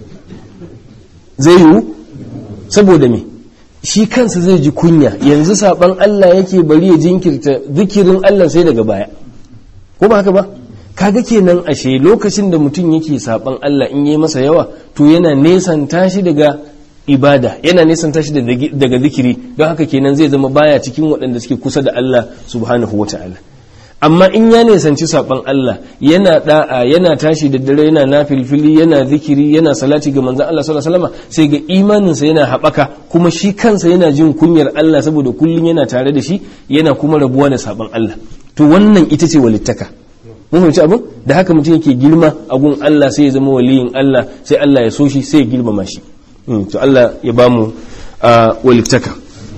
zai yiwu saboda me shi kansa zai ji kunya yanzu saban Allah yake bari ya jinkirta zikirin Allah sai daga baya ko ba haka ba kaga kenan ashe lokacin da mutum yake saban Allah in yi masa yawa to yana nesan tashi daga ibada yana nesan tashi daga zikiri don haka kenan zai zama baya cikin waɗanda suke kusa da Allah subhanahu wata'ala amma in ya nisanci saban Allah yana da'a yana tashi da dare yana nafilfili yana zikiri yana salati ga manzon Allah sallallahu alaihi wasallam sai ga imaninsa yana haɓaka kuma shi kansa yana jin kunyar Allah saboda kullum yana tare da shi yana kuma rabuwa da saban Allah to wannan ita ce walittaka mun fahimci abin da haka mutum yake girma a gun Allah sai ya zama waliyin Allah sai Allah ya so shi sai ya girmama shi to Allah ya bamu walittaka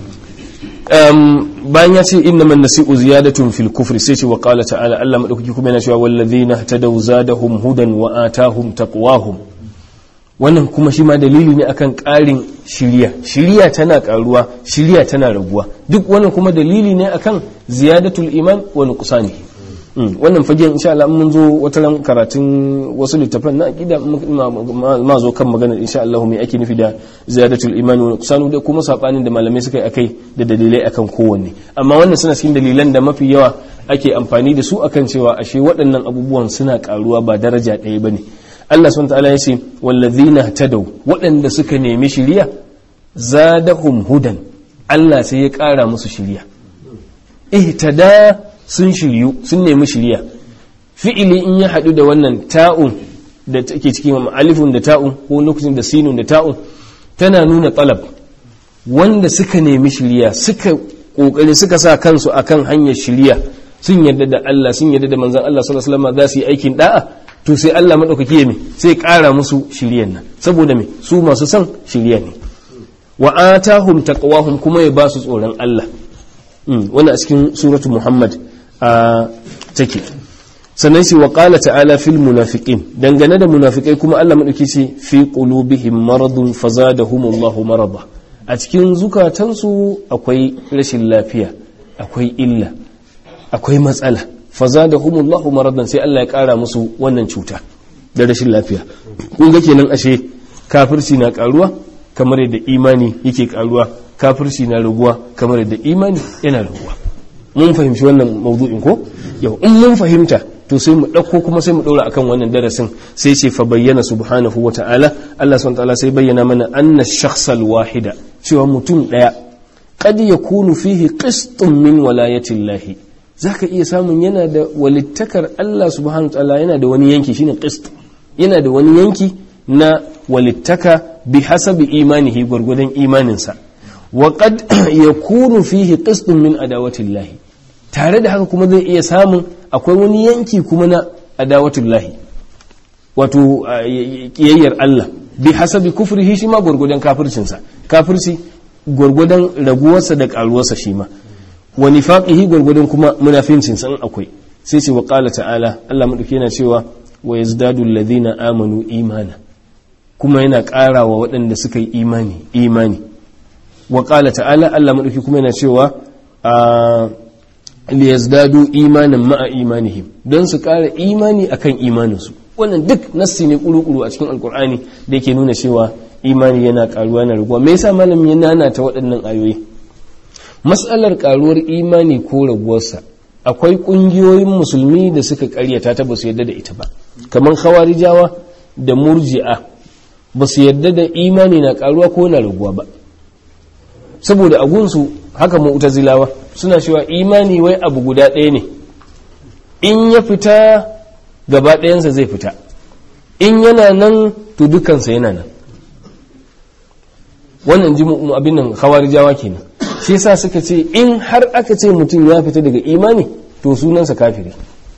bayan ya ce inna man nasi'u ziyadatun fil kufri sai ce wa qala ta'ala Allah madaukaki kuma yana cewa wallazina tadaw zadahum hudan wa atahum taqwahum wannan kuma shi ma dalili ne akan ƙarin shiriya shiriya tana ƙaruwa shiriya tana raguwa duk wannan kuma dalili ne akan ziyadatul iman wa nuqsani wannan fagen insha Allah mun zo wata ran karatun wasu littafan na aqida ma zo kan magana insha Allah me ake nufi da ziyadatul iman wa nuqsanu da kuma sabanin da malamai suka yi akai da dalilai akan kowanne amma wannan suna cikin dalilan da mafi yawa ake amfani da su akan cewa ashe waɗannan abubuwan suna ƙaruwa ba daraja ɗaya bane Allah subhanahu ta'ala yace wallazina tadaw waɗanda suka nemi shiriya zadahum hudan Allah sai ya ƙara musu shiriya ihtada sun shiryu sun nemi shiriya fi'ili in ya haɗu da wannan ta'un da take cikin alifun da ta'un ko lokacin da sinun da ta'un tana nuna talab wanda suka nemi shiriya suka kokari suka sa kansu akan hanyar shiriya sun yarda da Allah sun yarda da manzon Allah sallallahu alaihi wasallam za su yi aikin da'a to sai Allah maɗaukaki ya me sai ƙara musu shiryan nan saboda me su masu son shirya ne wa atahum taqwahum kuma ya ba su tsoron Allah wannan a cikin suratu Muhammad a take sannan shi wa qala ta'ala fil munafiqin dangane da munafikai kuma Allah maɗauki ce fi qulubihim maradun fazadahumullahu marada a cikin zukatansu akwai rashin lafiya akwai illa akwai matsala fazadahumullahu maradan sai Allah ya kara musu wannan cuta da rashin lafiya kun ga kenan ashe kafirci na karuwa kamar yadda imani yake karuwa kafirci na raguwa kamar yadda imani yana raguwa mun fahimci wannan mawdu'in ko yau in mun fahimta to sai mu ɗauko kuma sai mu ɗora akan wannan darasin sai ce fa bayyana subhanahu wa ta'ala Allah subhanahu wa ta'ala sai bayyana mana anna shakhsal wahida cewa mutum ɗaya qad yakunu fihi qistun min walayatillahi za ka iya samun yana da walittakar Allah subhanahu ta'ala yana da wani yanki shine qist yana da wani yanki na walittaka bi hasabi imanihi gwargwadon imaninsa wa qad yakunu fihi qistun min adawatillahi tare da haka kuma zai iya samun akwai wani yanki kuma na adawatillahi wato kiyayyar Allah bi hasabi kufrihi shi ma gwargwadon kafircinsa kafirci gwargwadon raguwarsa da karuwarsa shi ma wa nifaqihi gwargwadon kuma munafincin san akwai sai ce wa qala ta'ala Allah madauki yana cewa wa yazdadu alladhina amanu imana kuma yana ƙara wa waɗanda suka yi imani imani wa qala ta'ala Allah madauki kuma yana cewa a liyazdadu imanan ma'a imanihim don su ƙara imani akan imaninsu wannan duk nassi ne kuru-kuru a cikin alkur'ani da yake nuna cewa imani yana ƙaruwa na raguwa me yasa malamin ya nana ta waɗannan ayoyi matsalar karuwar imani ko raguwarsa akwai kungiyoyin musulmi da suka karyata ta ba su yadda da ita ba kamar khawarijawa da murji'a ba su yadda da imani na karuwa ko na raguwa ba saboda agunsu haka mu'tazilawa suna cewa imani wai abu guda ɗaya ne in ya fita gaba ɗayansa zai fita in yana nan to dukansa yana nan wannan ji abin nan khawarijawa kenan shi yasa suka ce in har aka ce mutum ya fita daga imani to sunansa kafiri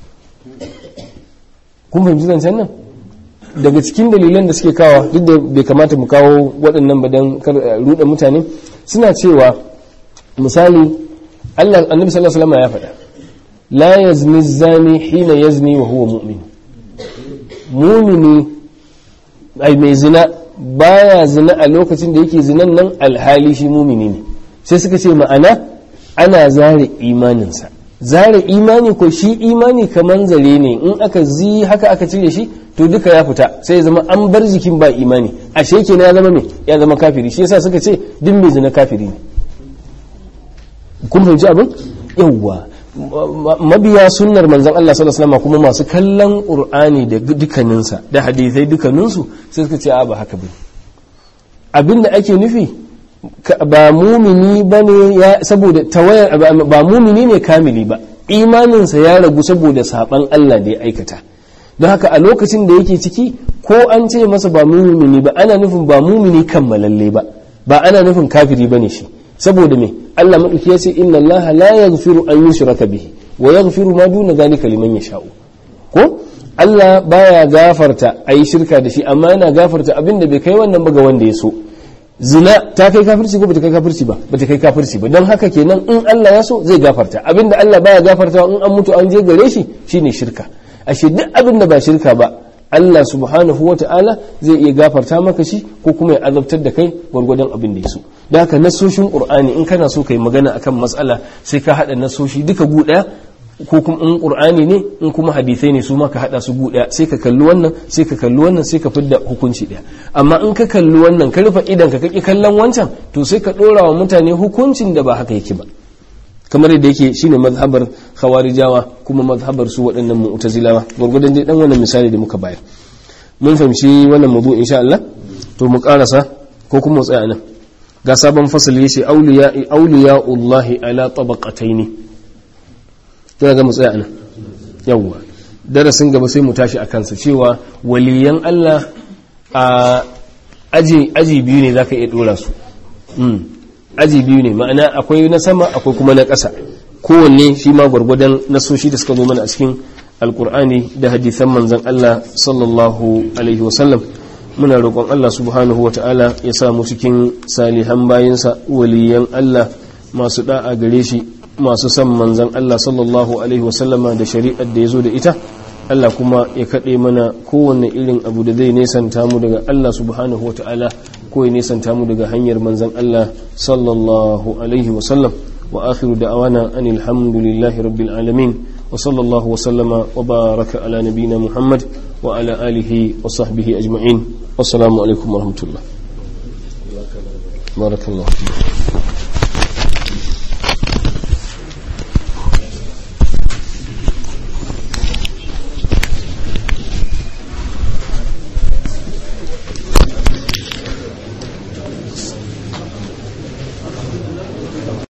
kun fahimci zancen nan daga cikin dalilan da suke kawo duk da bai kamata mu kawo waɗannan ba don ruɗa mutane suna cewa misali Allah annabi sallallahu alaihi wasallam ya faɗa la yazni zani hina yazni wa huwa mu'min mu'mini ai mai zina baya zina a lokacin da yake zinan nan alhali shi mumini ne sai suka ce ma'ana ana zare imaninsa zare imani ko shi imani kamar zare ne in aka zi haka aka cire shi to duka ya fita sai ya zama an bar jikin ba imani ashe kenan ya zama me ya zama kafiri shi yasa suka ce duk mai zina kafiri ne kun fahimci abin yawwa mabiya sunnar manzon Allah sallallahu alaihi wasallam kuma masu kallon qur'ani da dukkaninsa da hadisai dukkaninsu sai suka ce a ba haka bane abinda ake nufi ba mumini bane ya saboda tawayar ba mumini ne kamili ba imaninsa ya ragu saboda saban Allah da ya aikata don haka a lokacin da yake ciki ko an ce masa ba mumini ba ana nufin ba mumini kammalalle ba ba ana nufin kafiri bane shi saboda me Allah madauki ya ce inna Allah la yaghfiru an yushraka bihi wa yaghfiru ma duna zalika liman yasha'u ko Allah baya gafarta a yi shirka da shi amma yana gafarta abin da bai kai wannan ba ga wanda ya so zina ta kai kafirci ko bata kai kafirci ba bata kai kafirci ba don haka kenan in Allah ya so zai gafarta abin da Allah baya gafarta in an mutu an je gare shi shine shirka ashe duk abin da ba shirka ba Allah subhanahu wa ta'ala zai iya gafarta maka shi ko kuma ya azabtar da kai gwargwadon abin da ya so da haka nasoshin qur'ani in kana so kai magana akan matsala sai ka hada nasoshi duka gu daya ko kuma in qur'ani ne in kuma hadisai ne su ma ka hada su gu daya sai ka kalli wannan sai ka kalli wannan sai ka fidda hukunci daya amma in ka kalli wannan ka rufe idan ka kaki kallon wancan to sai ka dora wa mutane hukuncin da ba haka yake ba kamar yadda yake shine mazhabar khawarijawa kuma mazhabar su waɗannan mu'tazilawa gurgudan dai dan wannan misali da muka bayar mun fahimci wannan mawdu insha Allah to mu karasa ko kuma mu tsaya nan ga sabon fasali yace awliya awliyaullahi ala tabaqataini to ga mu tsaya nan yawa darasin gaba sai mu tashi akan sa cewa waliyan Allah a aji aji biyu ne zaka iya dora su aji biyu ne ma'ana akwai na sama akwai kuma na ƙasa kowanne shi ma gwargwadon nasoshi da suka zo mana a cikin alkur'ani da hadisan manzan Allah sallallahu alaihi wasallam muna roƙon Allah subhanahu wata'ala ya sa mu cikin salihan bayansa waliyan Allah masu da'a gare shi masu son manzan Allah sallallahu alaihi wasallama da shari'ar da ya zo da ita Allah kuma ya kaɗe mana kowanne irin abu da zai nesanta mu daga Allah subhanahu wata'ala ko ya nesanta mu daga hanyar manzan Allah sallallahu alaihi wasallam wa akhiru da'awana anil hamdulillahi rabbil alamin wa sallallahu wa sallama wa baraka ala nabina Muhammad wa ala alihi wa sahbihi ajma'in wassalamu alaikum wa rahmatullah barakallahu